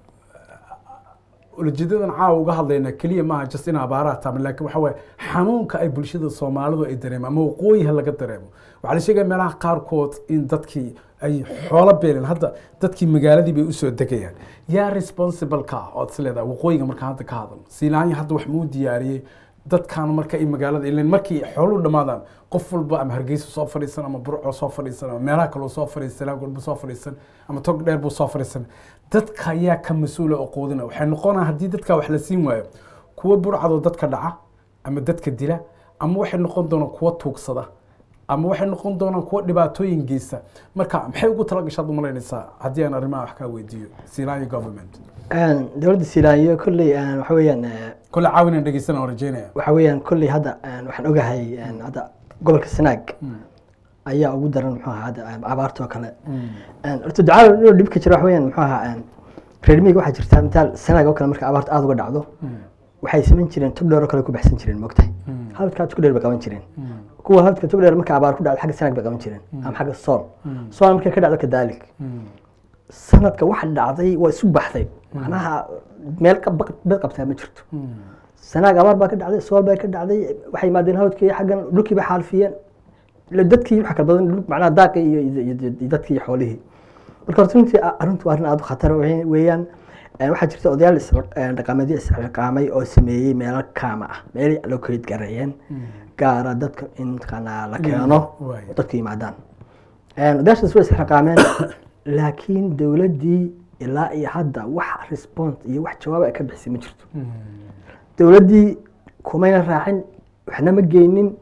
ulajeedadan caawa uga hadlayna keliya maaha just in abaaraha taama laakiin waxa waaye xanuunka ay bulshada soomaalidu ay dareemo ama waqooyiha laga dareemo waxaa la sheegaya meelaha qaarkood in dadkii ay xoolo beeleen hadda dadkii magaaladii bay usoo degayaan yaa responsible ka ah ood is leedahay waqooyiga markaan hadda ka hadalno siilaanya hadda wax muu diyaariyey dadkan marka ay magaalada ileen markii xooluhu dhammaadaan qof walba ama hargeysa soo fadhiisan ama burco soo fadhiisan ama meelaha kaloo soo fadhiisan laagolba soo fadhiisan ama tog dheer buu soo fadhiisan dadka ayaa ka mas-uula oo quudina waxay noqonaa haddii dadka wax la siin waayo kuwa burcadoo dadka dhaca ama dadka dila ama waxay noqon doonaan kuwa tuugsada ama waxay noqon doonaan kuwa dhibaatooyin geysta marka maxay ugu talagashaad u malaynaysaa haddii aan arrimaha wax kaa weydiiyo siilaanya government dowladda silaayo kolley een, waxa weeyaan eh, kole caawinaan dhegeysana oo rajeynaya waxa weeyaan kolley hadda een, waxaan ogahay een, hadda gobolka sanaag ayaa ugu daran muxuu ahaa hadda een, abaarta oo kale Een, horta ducaal inuu dhibka jiro waxa weeyaan muxuu ahaa een, reer miyiga waxaa jirta mitaal sanaag oo kale marka abaarta aada uga dhacdo waxay samayn jireen tog dheer oo kale ku baxsan jireen moogtahay halkaa tog dheer bay qaban jireen kuwa halka tog dheer marka abaar ku dhacdo xagga sanaag bay qaban jireen ama xagga sool sool markay ka dhacdo kadaalik sanadka waxa dhacday waa isu baxday macnaha meel ka baq- bed qabtaa ma jirto sanaag abaar baa ka dhacday sool baa ka dhacday waxay yimaadeen hawdkii xaggan dhulkii bay xaalfiyeen ila dadkii waxa kala badan dhul- macnaha daaqi iyo iyo- iyo iyo dadkii iyo xoolihii marka horta runtii a- arrintu waa arrin aada u khatar we- weeyaan Een, waxaa jirta odayaal is- een, dhaqameedyo isxilqaamay oo sameeyey meelo kaama ah meelay loo kaleed gareeyeen gaara dadka in mataqaanaa la keeno waay. oo dadku yimaadaan Een, odayaashaas way isxilqaameen laakiin dowladdii ilaa iyo hadda wax response iyo wax jawaab ay ka bixisay ma jirto dowladdii kumayna raacin waxna ma geynin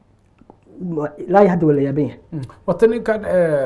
ma- ilaa iyo hadda waa la yaaban yahay wata ninkan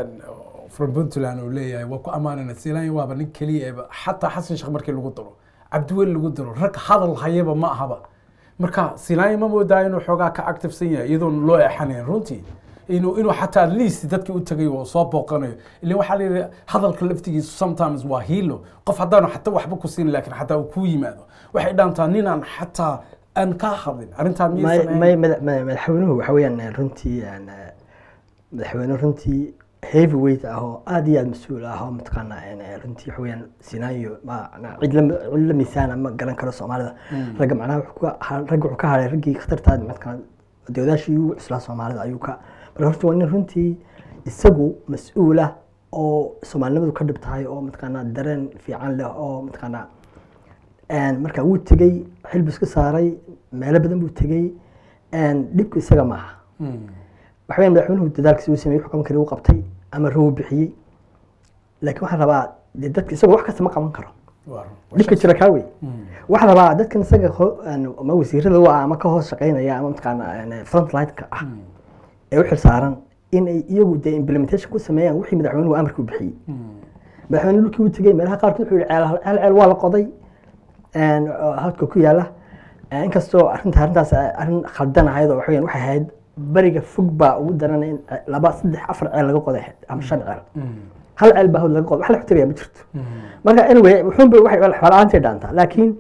from puntland uu leeyahay waa ku ammaanana siilaanya waaba nin keliya eba xataa xasan sheekh markii lagu daro cabdiweli lagu daro rag hadal hayaba ma ahaba marka siilaanya ma moodaa inuu xoogaa ka activesan yahay iyadoon loo eexanayn runtii inuu inuu xataa at least dadkii u tagay oo soo booqanayo ilaa waxaa la yidhi hadalka laftigiisu sometimes waa hiilo qof haddaanu xataa waxba ku siin laakiin xataa uu kuu yimaado waxay dhaantaa ninaan xataa aan kaa hadlin arrintaa may miyaysan may ahayn? mada- mada- madaxweynuhu waxa weeyaan eh, runtii een, eh, madaxweyne runtii heavy weight ah oo aad iyo aad mas-uul ah oo mataqaanaa een, eh, runtii waxa weeyaan sinaayo ma na- cid la cid la miisaana ma garan karo soomaalida ragga macnaha wuxuu ka ha- ragga wuxuu ka haray raggii khatartaa mataqaana dowdaashii ugu cuslaa soomaalida ayuu ka marka horta waa nin runtii isagu mas-uul ah oo soomaalinimadu ka dhib tahay oo mataqaanaa dareen fiican leh oo mataqaanaa Een, marka wuu tegey xil buu iska saaray meelo badan buu tegey Een, dhibku isaga maaha Mm. waxa weeyaan madaxweynuhu dadaalkiisa uu sameeyey wuxuu qaban kari uu qabtay ama ruu bixiyey laakiin waxaa rabaa dee dadka isaga wax kasta ma qaban karo Waa run. dhibka jira kaa wey Mm. waxaa rabaa dadkan isaga ho- aan- ama wasiirada u ah ama ka hoos shaqeynaya ama mataqaana frontline-ka ah ee u xil saaran in ay iyagu dee implementation ku sameeyaan wixii madaxweynuhu amarka u bixiyey Mm. madaxweyne dhulkii uu tegey meelaha qaarkood wuxuu yihi ceel ceel ceel waa la qoday een, oo halka ku yaala Een, inkastoo arrinta arrintaas ay arrin khaldan ahayd oo waxaweyaan waxay ahayd bariga fog baa ugu daran in laba saddex afar ceel laga qoday ahayd ama shan ceel Mm. hal ceel baa hawd laga qoday wax la xutagaya ma jirto Mm. marka anyway wuxuunba waxay xoolaantay dhaantaa laakiin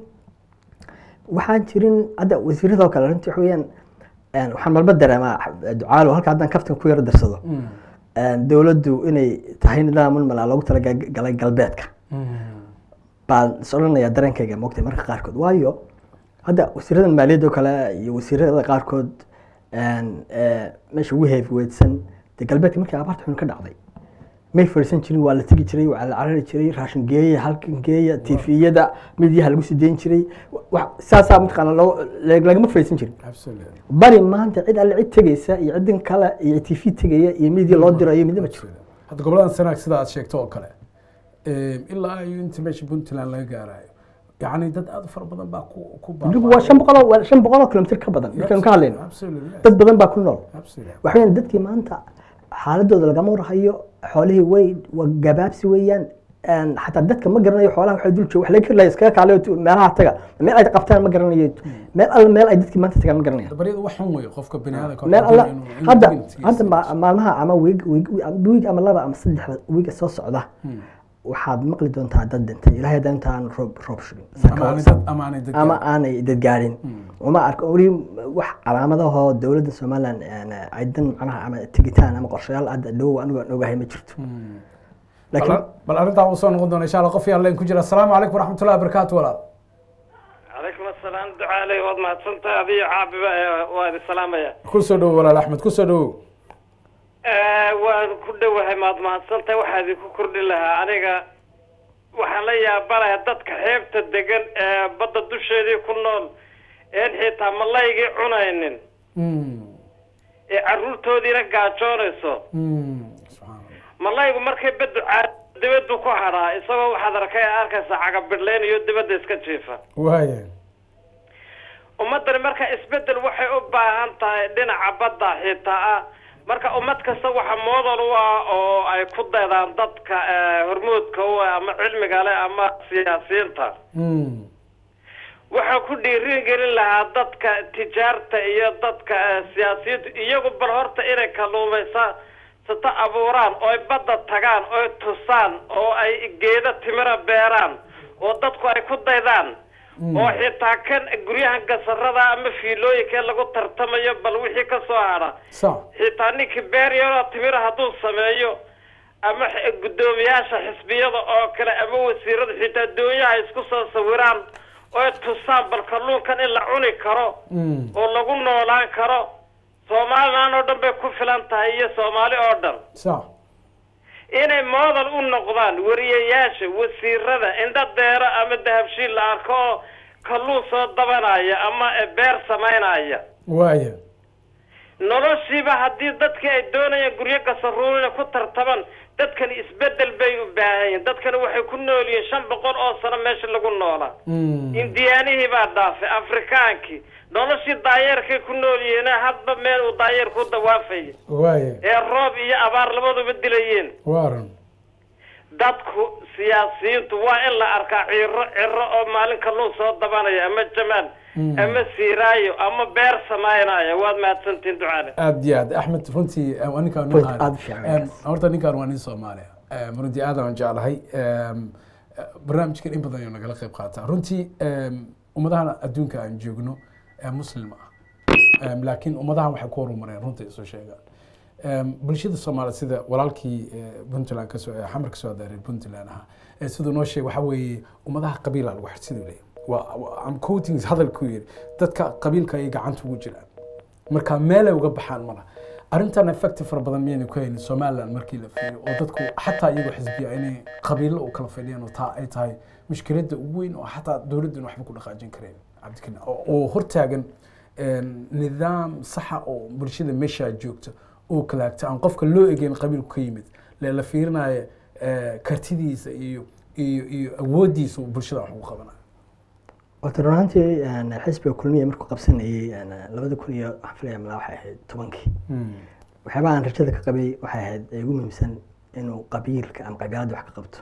waxaan jirin hadda wasiiradoo kale runtii waxa weeyaan een, waxaan malba dareemaa ducaalo halka haddaan kaftan ku yaro darsado Mm. een, dowladdu inay tahay nidaamul malaa loogu talagalay galbeedka Mm. baan is odhanayaa dareenkayga moogtay marka qaarkood waayo hadda wasiiradan maaliyadda oo kale iyo wasiirada qaarkood een, ee, meesha ugu heefiweydsan dee galbeedka markii abaarta xun ka dhacday may fadhiisan jirin waa la tegi jiray waa la carari jiray raashin geeya halkan geeya tifiyada midiyaha lagu sii dayn jiray wax saasaa mataqaana loo lagama fadhiisan jirin absolutely bari maanta cid alle cid tegeysa iyo cidin kale iyo tv tegaya iyo midiya loo dirayo midna ma jiro hadda goboladan sanaag sida aad sheegto oo kale em, ilaa iyo inta meesha puntland laga gaarayo yacni dad aad u fara badan baa ku ku dib waa shan boqol oo- waa shan boqol oo kilomitir ka badan markaynu ka hadlayno absolutely yes. dad badan baa ku nool absolutely waxa weeyaan dadkii maanta xaaladooda lagama warhayo xoolihii way waa gabaabsi weeyaan Een, xataa dadka ma garanayo xoolaha waxay dul jooga wax laga kari lahaa iskaga kaalayo tu- meelaha taga meel ay qabtaan ma garanayo meel alla meel ay dadkii maanta tagaan ma garanayaan baryada wax xun weeye qofka bini aadamka meel alla inuu- inuu hadda dignity hadda ma- siiyo. maalmaha ama wiig wiig wiig ama laba ama saddexda wiiga soo socda waxaad maqli doontaa dad dhintay ilaahay haddaan intaan roob roob shugin ama aanay dad ama aanay dad ama aanay dadgaarin uma arko weli wax calaamadahoo dowladda somaliland een, ay dan macnaha ama tegitaan ama qorshayaal hadda dhow anigu aan ogahay ma jirto laakiin bal- bal arrintaa uu soo noqon doona insha allah qof yaan leen ku jira asalaamu calaykum waraxmatullahi wabarakaatu walaal calaykum asalaam ducaaley waad mahadsantahay adiyo caabiba ee waa idin salaamaya ku soo dhowo walaal axmed ku soo dhowow waan ku dhowahay maad mahadsantahay waxaa idinku kordhin lahaa aniga waxaan la yaabanahay dadka xeebta degan ee badda dusheedii ku nool een xitaa malaygii cunaynin Mm, ee carruurtoodiina gaajoonayso mm, subxaan allah malaygu markay baddu caa dibaddu ku hadhaa isagoo waxaad arkay arkaysa cagabidhlayn iyo dibadda iska jiifa waaya ummaddani marka isbeddel waxay u baahan tahay dhinaca badda xitaa ah marka ummad kasta waxa moodal u ah oo ay ku daydaan dadka eh, hormuudka u ah ama cilmiga leh ama siyaasiyiinta Mm, waxaa ku dhiirin gelin lahaa dadka tijaarta iyo dadka eh, siyaasiyiintu iyagu bal horta inay kalluumaysa sata abuuraan oo ay badda tagaan oo ay tusaan oo ay geeda timira beeraan oo dadku ay ku daydaan oo xitaa kan guryahan gasarada ama fiilooyinka lagu tartamayo bal wixii ka soo hadha sax xitaa ninkii beeryaro timira hadduu sameeyo ama x- guddoomiyaasha xisbiyada oo kale ama wasiirada xitaa doonyaha isku soo sawiraan oo ay tusaan bal kalluunkan in la cuni karo Mm, oo lagu noolaan karo somalilan oo dhan bay ku filan tahay iyo soomaali oo dhan sax inay moodal u noqdaan wariyayaasha wasiirada indha deero ama dahabshiil la arko oo kalluun soo dabanaya ama eh, beer samaynaya waaya noloshiiba haddii dadkii ay doonayaan guryo gasaruurina ku tartaman dadkani isbeddel bay u baahan yihiin dadkani waxay ku nool yihiin shan boqol oo sano meesha lagu noolaa Mm, indiyaanihii baa dhaafay afrikaankii noloshii daayeerkay ku nool yihiin hadba meel uu daayeer ku dawaafaya waaya ee roob iyo abaar labaduba dilayeen waaran dadku siyaasiyiintu waa in la arkaa ciro ciro oo maalin kalluun soo dabanaya ama jamaal Mm. ama siiraayo ama beer samaynaya waad mahadsantihin ducaale aad iyo aad axmed runtii eh, waa ninkaan Point nin aad u fiican Em, ninkaas. horta ninkaan waa nin soomaaliya Em, runtii aad aan jeclahay Em, eh, barnaamijkan in badan ayuu nagala qayb qaataa runtii em, ummadahan adduunka aan joogno ee muslim ah Em, laakiin ummadahan waxay ku horumareen runtii isu sheegaan Em, bulshada soomaaliya sida walaalkii eh, puntland kasoo eh, xamar kasoo adaaray puntland ahaa eh, siduu noo sheegay waxaa weeye ummadaha qabiila lagu xirsiduu leeyahay waa waa- am quoting hadalkuu yidhi dadka qabiilka ay gacanta ugu jiraan marka meelay uga baxaan mala arrintan effecti fara badan miyayna ku haynin somaliland markii la fiiriyo oo dadku xataa iyagoo xisbiya inay qabiilo u kala fadhiyaan oo taa ay tahay mushkiladda ugu weyn oo xataa dowladdan waxba ku dhaqaajin kareen cabdikina oo oo hortaagan een, nidaam saxa oo bulshada meeshaa joogta oo kalaagta aan qofka loo egeyn qabiilku ka yimid lee la fiirinayo eh, kartidiisa iyo iyo iyo awooddiisa uu bulshada wax ugu qabanayo horta run ahaantii een, xisbiga kulmiya markuu qabsanayay een, labada kun iyo waxaan filaya malaa waxay ahayd tobankii waxyaabaha aan rajada ka qabay waxay ahayd ee ugu muhiimsan inuu qabiilka ama qabiilada wax ka qabto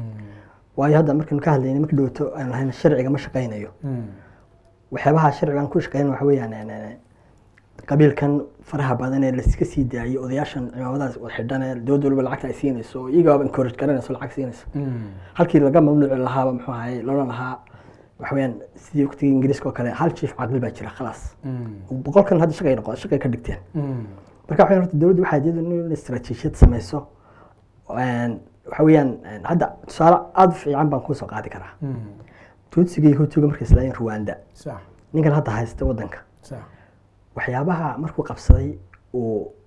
waayo hadda markaynu ka hadlayna marka dhowto aan lahayn sharciga ma shaqaynayo waxyaabaha sharcigan ku shaqeyn waxa weeyaan een, een, qabiilkan faraha badan ee laiska sii daayay odayaashan cimaamadaas wada xidhan ee dowladda waliba lacagta ay siinayso oo iyagaaba encourage garanayso lacag siinayso halkii laga mamnuuci lahaaba muxuu ahay loolan lahaa waxa weeyaan sidii waqtigii ingiriiska oo kale hal chief caqli baa jira khalaas boqolkan hadda shaqay noqo shaqay ka dhigteen marka waxay horta dowladdu waxay iyadu in istaraatiijiyad samayso Een, waxa weeyaan een, hadda tusaale aada u fiican baan kusoo qaadi karaa tuutsiga iyo hutuga markay islaayeen ruwanda sax ninkan hadda haysta wadanka sax waxyaabaha markuu qabsaday uu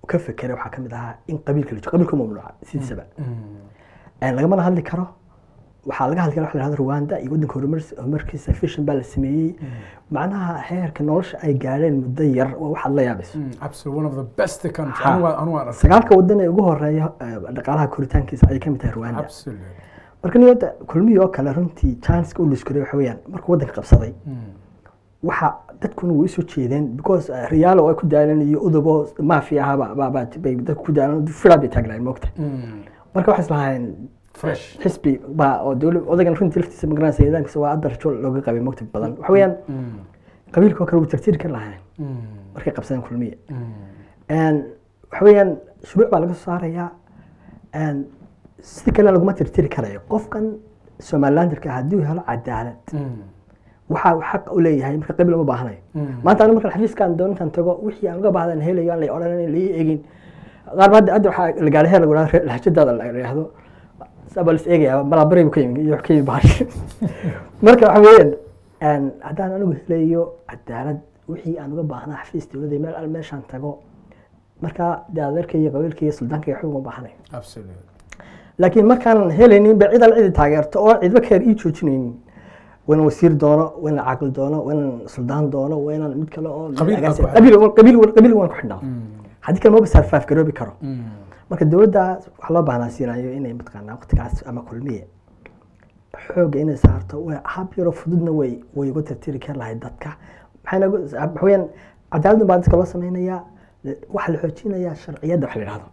ka fekeray waxaa kamid ahaa in qabiilka la joogo qabiilka mamnuuca sidiisaba Een, lagamana hadli karo waxaa laga hadli kara waxa la yihahdo rwanda iyo waddanka horumar- horumarkiisa fishan baa la sameeyey macnaha heerka nolosha ay gaadheen muddo yar waa waxaad la yaabayso absolutely one of the best country Ha. anu waa anu waan arkay sagaalka waddan ee ugu horeeya eh, dhaqaalaha koritaankiisa ayay kamid tahay rwanda absolutely marka niyada kulmihii oo kale runtii chanska u liskuray waxa weeyaan markuu waddanka qabsaday waxa dadkuna way usoo jeedeen because eh, riyaalo ay ku daalan iyo udubo mafia ahaba ba- ba- bay dadku ku daalan firaa bay taagnaayeen moogta marka waxay islahaayeen fresh xisbi baa oo dowla odagan runtii laftiisa magaranaysa nidaamkiisa waa adarjo looga qabay moogta badan waxa weeyaan qabiilka oo kale wuu tirtiri kari lahayn markay qabsadeen kulmiye Een, waxa weeyaan shuruuc baa laga soo saarayaa Een, si kale laguma tirtiri karayo qofkan somalilanderka haddii uu helo cadaalad waxa uu xaq u leeyahay marka qabiil uma baahnayo maanta aniga markaan xafiiskaan doono intaan tago wixii aan uga baahdan helayo aan la odhanan la ii egin qaar ba hadda hadda waxaa la gaaray heer lagu dhaha lahjadaada la yidhaahdo sabaa lis eegaya balaabaray buu ka yimi iyo wax ka yimi bahash marka waxa weeyaan een, haddaan anigu helayo cadaalad wixii aan uga baahnaa xafiis dowladda meel al meeshaan tago marka dee adeerka iyo qabiilka iyo suldaanka iyo waxba uma baahnayo absolutely laakiin markaanan helaynin ba cid al cidi taageerto oo cidba keer ii joojinaynin waynan wasiir doono waynan caaqil doono waynan suldaan doono waynan mid kale oo Qabiil baa ku qabiil qabiil qabiil waan ku xidhnaa haddii kale maba sarfaaf garoobi karo marka dowladda waxaa loo baahnaa siinayo inay mataqaanaa waqtigaas ama kulmiye xoogga inay saarto way hab yaroo fududna way way uga tirtiri kari lahayd dadka maxayna ugu- waxa weeyaan cadaaladun baa dadka loo samaynayaa waxaa la xoojinayaa sharciyadda wax la yidhahdo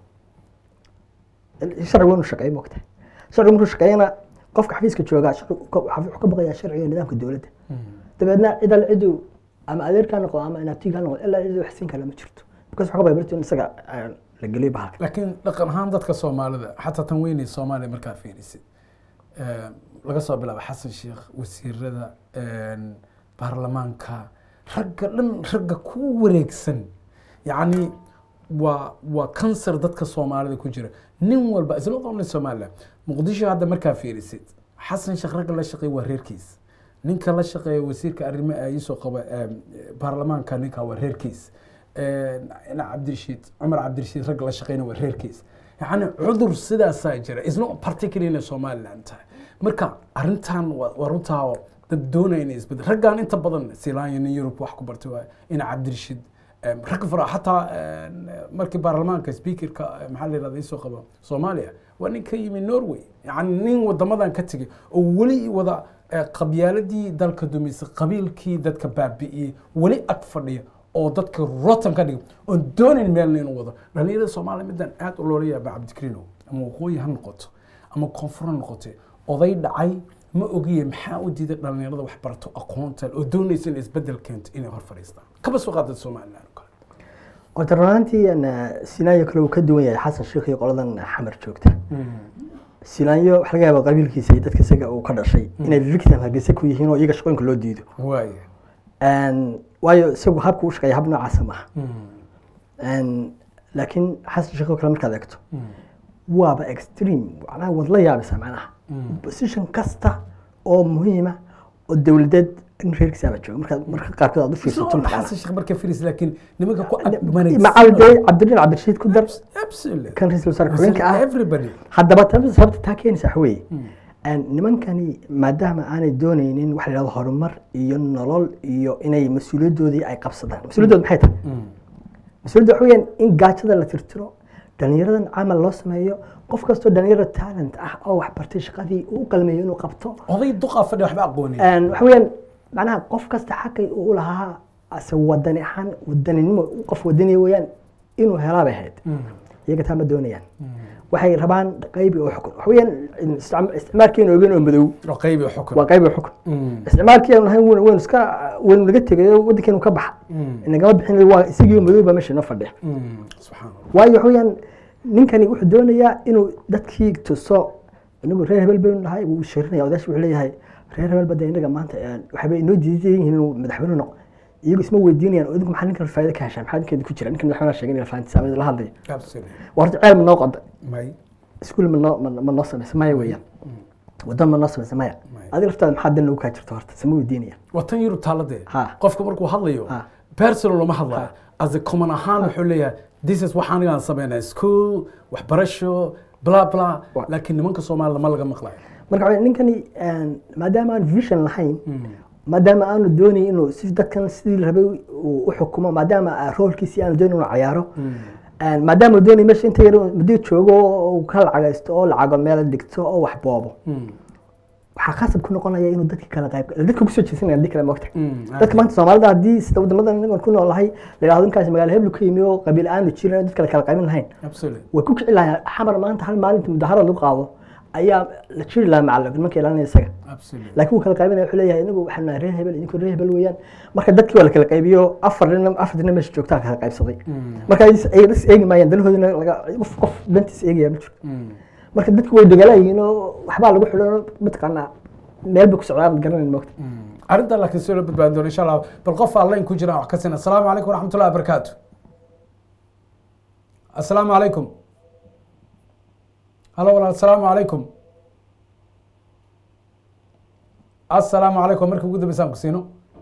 sharcigu inuu shaqeeyo moogtahay sharcigu markuu shaqeeyana qofka xafiiska joogaa sharcigu ka- wuxuu ka baqayaa sharciga iyo nidaamka dowladda dabeedna cid al cidu ama adeerkaa noqdo ama inaabtigaa noqdo ilaa cidu wax siin kale ma jirto because waxaa ka baqaya berito in isaga eh, la geliyo bahalka laakiin dhaqan ahaan dadka soomaalida xataa tan weynay soomaaliya markaa fiirisid eh, laga soo bilaabo xasan sheekh wasiirada een, baarlamaanka ragga dhan ragga ku wareegsan yacni waa waa kansar dadka soomaalida ku jira nin walba isla only somaliland muqdisho hadda markaa fiirisid xasan sheekh ragga la shaqeeya waa reerkiis ninka la shaqeeya wasiirka arrimo iisoo qaba em, baarlamaanka ninka waa reerkiis ina cabdirashiid cumar cabdirashiid ragga la shaqeyna waa reerkiis yacni cudur sidaasaa jira isna particularly inay somaliland tahay marka arrintan waa waa runtaa oo dad doonaya inay isbedel raggan inta badan silaanya nin yurub wax ku bartay waa ina cabdirashiid em, rag fara xataa em, markii baarlamaanka speakerka eh, maxaa la yirahda isoo qaba soomaaliya waa nin ka yimi norway yacni nin wadamadan ka tegay oo weli wada eh, qabyaaladii dalka dumisay qabiilkii dadka baabi'iyey weli ag fadhiya oo dadka rotan ka dhiga oon doonayn meelna inuu wado dhalinyarada soomaaliya midaan aad u loola yaaba cabdikariinow ama waqooyi ha noqoto ama koonfur ha noqote oday dhacay ma ogiye maxaa u diiday dhalinyarada wax barato aqoonta oo doonaysa inay isbedel keento inay hor fadhiistaan kaba soo qaadad somaliland oo kale horta runaantii sinaayo kale uu ka duwan yahay xasan sheekh iyo qoladan xamar joogta sinaayo waxa laga yaaba qabiilkiisa iyo dadka isaga uu ka dhashay inay victim hargeysa ku yihiin oo iyaga shaqooyinka loo diido waaya Een, waayo isagu habka u shaqeeya hab noocaasa maaha Een, laakiin xasan sheekh oo kale markaad eegto waaba extreme macnaha waad la yaabaysaa macnaha position kasta oo muhiima oo dowladeed in reerkiisaaba jooga markaad marka qaarkood aad u fiirsato mataqaanaa. xasan sheekh marka firis laakiin nimanka ku macal dee cabdirain cabdirashiid ku dar absolutely kan ra-iisul wasaare ku-xigeenka ah everybody haddaba tan sababta taa keenaysa waxa weeye Een, nimankani maadaama aanay doonaynin waxa la yidhahdo horumar iyo nolol iyo inay mas-uuliyaddoodii ay qabsadaan mas-uuliyaddood maxay tahay mas-uuliyadda waxa weeyaan in gaajada la tirtiro dhalinyaradan camal loo sameeyo qof kastoo dhalinyaro talent ah oo wax bartay shaqadii uu u qalmeeyo inuu qabto oday duqaa fadhi waxba aqoonin Een, waxa weeyaan macnaha qof kasta xaqay uu u lahaa ase wadani ahaan wadaninimo qof wadaniya weeyaan inuu helaa bay ahayd iyaga taa ma doonayaan waxay rabaan qaybi oo xukun waxa weeyaan isticma- isticmaalkeenu ogeyn oo madow oo qaybi xukun waa qaybi oo xukun isticmaalkii aanu lahayn waynu waynu iska waynu naga tegay oo waddankeenu ka baxa inagama bixin waa isagii madow baa meesha inoo fadhiya subxaan allah waayo waxa weeyaan ninkani wuxuu doonayaa inuu dadkii tuso inagu reer hebel baynu nahay wuu shirinaya odayash wuxuu leeyahay reer hebel bada inaga maanta eh, waxba inoo diidan yihiin inuu madaxweyne noqo iyagu isma weydiinayaan oo idinku maxaa ninkan faa'iido ka heshaa maxaa ninkeeda ku jira ninkan madaxweynaha sheegay inay fahantisaa ama la hadlaya absolutely waa horta ceel ma noo qoda may iskuul ma noo ma- ma noo samaysa maya weeyaan waddan ma noo samaysa maya Maya. adiga laftaada maxaa dan lagu kaa jirto horta sama weydiinayaan waa tan yurub taaladee Ha. qofka markuu hadlayo Ha. personal lama hadlayo as a common ahaan wuxuu leeyahay this is waxaan aan sameynaa school waxbarasho bla bla Wa- laakiin nimanka soomaalida ma laga maqlayo marka waxaa ninkani een, maadaama aan vision lahayn maadaama aanu doonayn inuu si dadkan sidii la rabay uu u xukumo maadaama ah, roolkiisii aanu doonayn inuu cayaaro een, maadaama uu doonay meesha inta yar muddo joogo oo uu ka lacagaysto oo lacago meel dhigto oo wax boobo waxaa khasab ku noqonaya inuu dadka kala qayb dadka kusoo jeesanaya haddii kale moogta dadka maanta soomaalida haddii sida wadamadan inagoon ku noolahay la yidhahdo ninkaasi magaalo heblu ka yimi oo qabiil aanu jirin dad kale kala qaybin lahayn absolutely way ku kici lahaa xamar maanta hal maalinta mudaharo lagu qaado ayaa la jiri lahaa macalin nimanka ilaalinaya isaga absolutely laakiin wuu kala qaybinaya wuxuu leeyahay inagu waxaan nahay reer hebel idinku reer hebel weeyaan marka dadkii waa la kala qaybiyo afar nin afar dina meesha joogtaa kala qaybsaday marka ay is- ay is eegi maayaan danahoodina laga qof qof dantiisa eegaya ma jiro marka dadku way dagaalayihiin oo waxbaa lagu xidhan mataqaanaa meel bay ku socdaan garanayn moogta arrinta laakiin soo la badbaadin doona insha allah bal qof aan layn ku jiraan wax ka sina asalaamu calaykum waraxmatullahi wabarakaatu asalaamu calaykum halo walaal asalaamu calaykum asalaamu calaykum markii ugu dambeysaan ku siino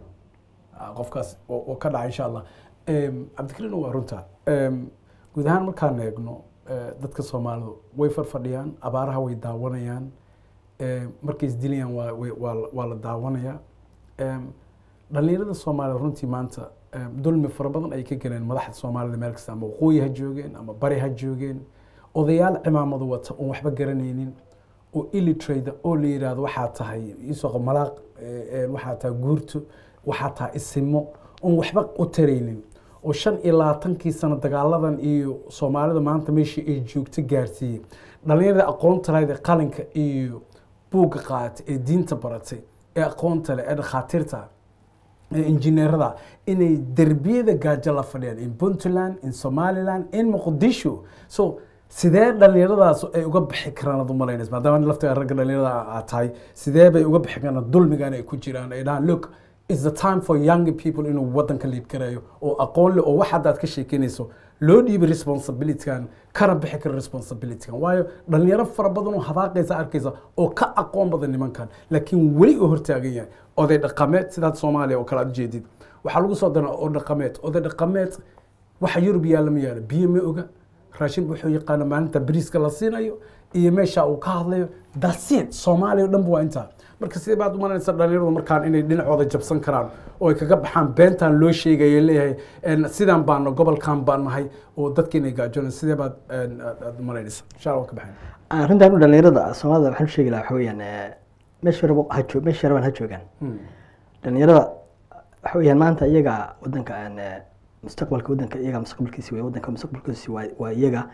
Ah, qofkaas oo oo ka dhaca insha allah Em, cabdikariin waa runta Em, guud ahaan markaan eegno eh, dadka soomaalidu way farfadhiyaan abaaraha way daawanayaan Em, markay isdilayaan waa way- waa la- waa la daawanayaa Em, dhalinyarada soomaalida runtii maanta em, dulmi fara badan ay ka galeen madaxda soomaalida meel kasta ama waqooyi ha joogeen ama bari ha joogeen odayaal cimaamadu wata oon waxba garanaynin oo illitrade oo la yidhaahdo waxaa tahay isoo malaaq eh, eh, waxaa tahay guurto waxaa tahay isimo oon waxba u taraynin oo shan iyo labaatankii sano dagaaladan iyo soomaalida maanta meeshii ay joogto gaarsiiyey dhalinyarada aqoonta lahayd ee qalinka iyo buugga qaatay ee diinta baratay ee aqoonta leh ee dhakhaatiirta ee injineerada inay derbiyada gaajo la fadhiyaan in puntland in somaliland in muqdisho so sidee dhalinyaradaas ay uga bixi karaan ad umalaynaysa maadaama laftiga ragga dhalinyarada aad tahay sidee bay uga bixi karaan dulmigan ay ku jiraan ay dhahaan look is the time for young people inuu wadanka liid garayo oo aqoon leh oo wax haddaad ka sheekeynayso loo dhiibay responsibilitygan kana bixi kara responsibilitygan waayo dhalinyaro fara badan oo hadaaqaysa arkaysa oo ka aqoon badan nimankan laakiin weli uu hortaagan yahay oday dhaqameed sidaad soomaaliya oo kale aad ujeedid waxaa lagu soo daraa oo dhaqameed oday dhaqameed waxa yurub yaalla ma yaalo biyo ma oga raashin wuxuu yaqaana maalinta bariiska la siinayo iyo meesha uu ka hadlayo dasiid soomaaliya o dhan ba waa intaa marka sidee baad umalanaysa dhalinyaradu markaan inay dhinacooda jabsan karaan oo ay kaga baxaan beentan loo sheegaya leeyahay en, sidaan baana gobolkan baan nahay oo dadka inay gaajoonay sidee baad en, aad aad umalanaysa insha allah waan ka baxayn arrintan u dhalinyarada soomaalida waxaan u sheegi lahaa waxa weeyaan eh, meesha rabo ha joog meesha rabaan ha joogaan dhalinyarada waxa weeyaan maanta iyaga wadanka aan eh, mustaqbalka wadanka iyaga mustaqbalkiisi way wadanka mustaqbalkiisi waa waa iyaga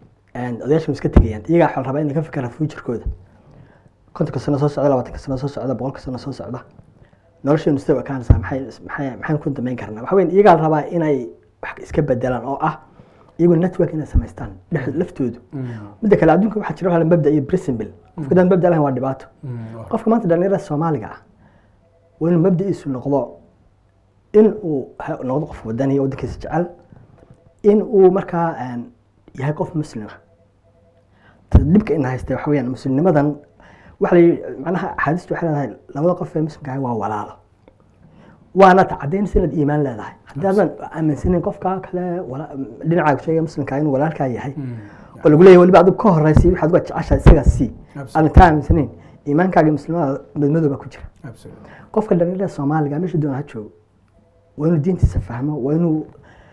and odayaasha way iska tegayaan iyaga waxaa la rabaa inay ka fikiraan futurkooda kontonka sano soo socda labaatanka sano soo socda boqolka sano soo socda nolosheenu sida u ekaanaysaa maxay maxay maxaan ku damayn karnaa waxa weyn iyagaa la rabaa inay wax iska bedelaan oo ah iyagu network inay samaystaan dhex laftoodu midda kale adduunka waxaa jira waxa la mabda iyo principle qofka daan mabda lahayn waa dhibaato qofka maanta dhalinyarada soomaaliga ah waa inuu mabda'iisu noqdo in uu ha- noqdo qof wadani oo waddankiisa jecel in uu markaa aan yahay qof muslima dhibka ina haysta waxa weeyaan muslimnimadan waxa la yidhi macnaha axaadiistu waxay leedahay labada qof ee muslimka ahi waa walaalo waana tacadaynaysa inaad iimaan leedahay haddaadan aaminsanin qofka kale wala- dhinacaaga sheegaya muslimka inuu walaalkaa yahay oo lagu leeyahay weliba adigu ka horeysay waxaad uga jeceshahay isagaa sii Absolutely. aadan taa aaminsanayn iimaankaaga iyo muslimada madmadooba ku jira Absolutely. qofka dhalinyarada soomaaliga meesha doona ha joogo waa inuu diintiisa fahmo waa inuu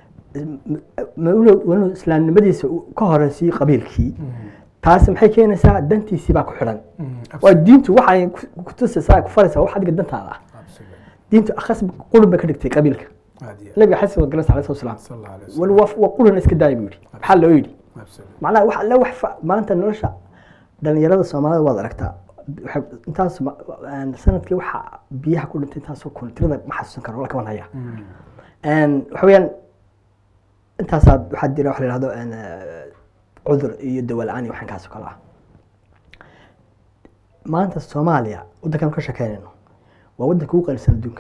ma- inuu- waa inuu islaamnimadiisa u- ka horeysiyo qabiilkii taasi maxay keenaysaa dantiisii baa ku xidhan waa diintu waxay ku- ku tusaysaa ku faraysaa wax adiga dantaada ah Absolutely. diintu akhas qurun bay ka dhigtay qabiilka Aad iyo aad. nabiga xasan wa galas alayhi salaam Sallallahu alayhi wal wasallam. waa qurun iska daaya buu yidhi maxaa loo yidhi Absolutely. macnaha wax alle wax fa- maanta nolosha dhalinyarada soomaalida waad aragtaa waxay- intaas ma- aan sanadkii waxa biyaha ku dhintay intaasoo kun tirada ma xasuusan karo la kaban haya Een, waxa weeyaan intaasaa waxaa jira wax la yihahdo een, eh, cudur iyo dawa la-aan iyo waxaan kaasoo kale ah maanta soomaaliya waddankan ka shekeynayno waa waddanka ugu qalisan adduunka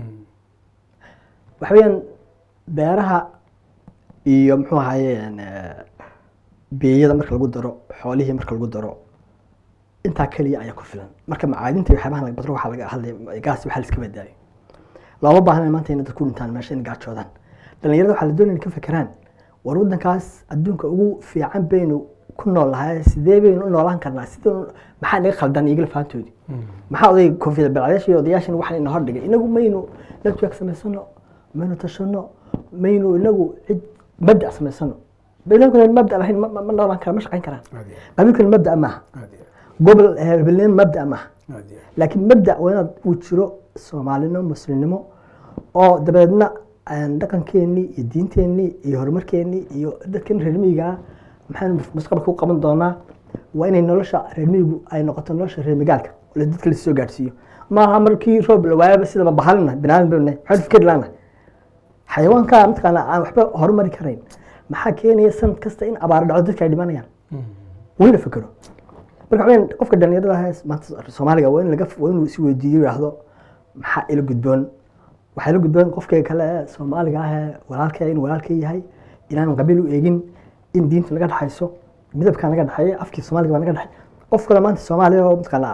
waxa weeyaan beeraha iyo muxuu ahaye een, eh, beeyada marka lagu daro xoolihii marka lagu daro intaa keliya ayaa ku filan marka macaadinta iyo waxyaabahan laga badro waxaa laga hadlay gaas waxaa la iska badaayo looma baahna maanta inay dad ku dhintaan meesha inay gaajoodaan dhalinyarada waxaa la doonaya inay ka fekeraan war waddankaas adduunka ugu fiican baynu ku nool lahay sidee baynu u noolaan karnaa sidee maxaa naga khaldan igala fahantoodii maxaa oday koonfiyada balcadayaasha iyo odayaashan waxaan ina hordhigay inagu maynu network samaysano maynu tashano maynu inagu cid mabda samaysano baynankuna mabda lahayn ma- ma ma noolaan kara ma shaqayn karaan aad iyo qabiilkuna mabda maaha aad iyo gobol hebelnimo mabda maaha aad iyo laakiin mabda waa inaad uu jiro soomaalinimo muslimnimo oo dabeedna aan dhaqankeennii iyo diinteennii iyo horumarkeennii iyo dadkan reer miyiga ah maxaynu mustaqbalka u qaban doonaa waa inay nolosha reer miyigu ay noqoto nolosha reer magaalka oo la dadka lasoo gaadhsiiyo maaha markii roob la waayaba sidaba bahalina binaadan baynu nahay maxaynu fikir laanahay xayawaanka mataqaana aan waxba horumari karayn maxaa keenaya sanad kasta in abaaro dhacdo dadka ay dhimanayaan waa in la fekero marka waxaa weyn qofka dhalinyarada ah ee maanta soomaaliga waa in laga waa inuu is weydiiyo yidhaahdo maxaa ila gudboon waxaa ila gudboon qofkayga kale ee soomaaliga ah ee walaalkay in walaalkay yahay inaan qabiil u eegin in diinta naga dhexayso midabkaa naga dhexeeya afkii soomaaliga baa naga dhexey qof kale maanta soomaaliya oo mataqaana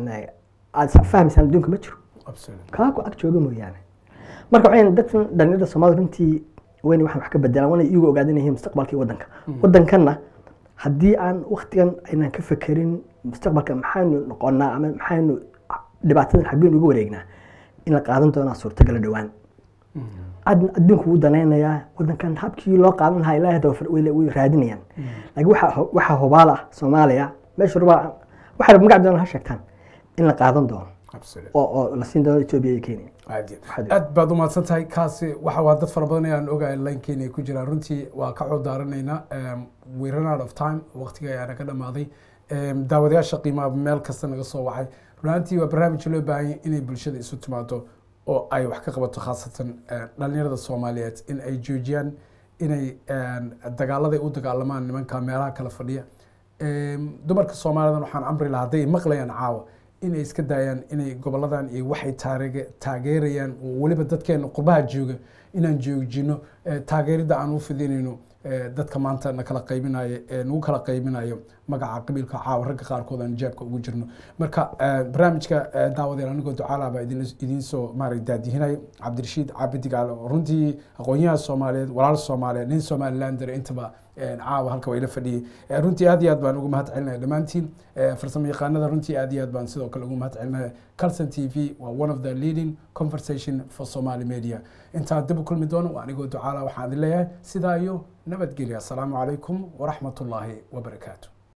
aad fahmaysaan adduunka ma jiro absolutely kaa ku ag jooga mooyaane marka waxay dadkan dhalinyarada soomaalida runtii wayna waxaan wax ka bedelaan wana iyagu ogaadin yihiin mustaqbalkii waddanka waddankanna haddii aan waktigan aynan ka fekerin mustaqbalka maxaynu noqonaa ama maxaynu dhibaatadan xaggeen uga wareegnaa in la qaadan doonaa suurtagala dhowaan ad adduunku wuu danaynayaa waddankan habkii loo qaadan lahaa ilaahay hadda way way raadinayaan laakiin waxa waxaa hubaal ah soomaaliya meesha rubaa waxay magac doonaan ha sheegtaan in la qaadan doono absolutely oo oo la siin doono etoobiya iyo kenya aad iyo Waxaad- aad baad umahadsan tahay kaasi waxa waa dad fara badan ayaan ogahay linkeena ay ku jiraan runtii waa ka codaaranayna we run out of time waqtiga ayaana ka dhamaaday Em, daawadayaasha qiimaha meel kasta naga soo wacay runaantii waa barnaamij loo baahan yahay inay bulshada isu timaado oo ay wax ka qabato khaasatan eh, dhalinyarada soomaaliyeed in ay joojiyaan inay em, dagaaladay u dagaalamaan nimanka meelaha kala fadhiya Em, dumarka soomaalidan waxaan amri lahaa hadday maqlayaan caawa inay iska daayaan inay goboladan iyo waxay taarege- taageerayaan oo weliba dadkeena qurbaha jooga inaan joojino eh, taageerida aan u fidinayno eh, dadka maanta na kala qaybinayo ee nagu kala qaybinayo magaca qabiilka caawa ragga qaarkood aan jeebka ugu jirno marka eh, barnaamijka eh, daawadeel anigoo ducaala baa idin idiin soo maarag daadihinayo cabdirashiid caabidi gaale oo runtii aqoonyaha soomaaliyeed walaal soomaaliyeed nin somalilander intaba eh, caawa halka waa ila fadhiyey Eh, runtii aad iyo aad baan ugu mahad celinaya dhammaantiin Eh, farsamo yaqaanada runtii aad iyo aad baan sidoo kale ugu mahad celinaya calson t v waa one of the leading conversation for somali media intaan dib u kulmi doono waa anigoo ducaala waxaan idin leeyahay sidaa iyo nabadgelya asalaamu calaykum waraxmat ullaahi wabarakaatu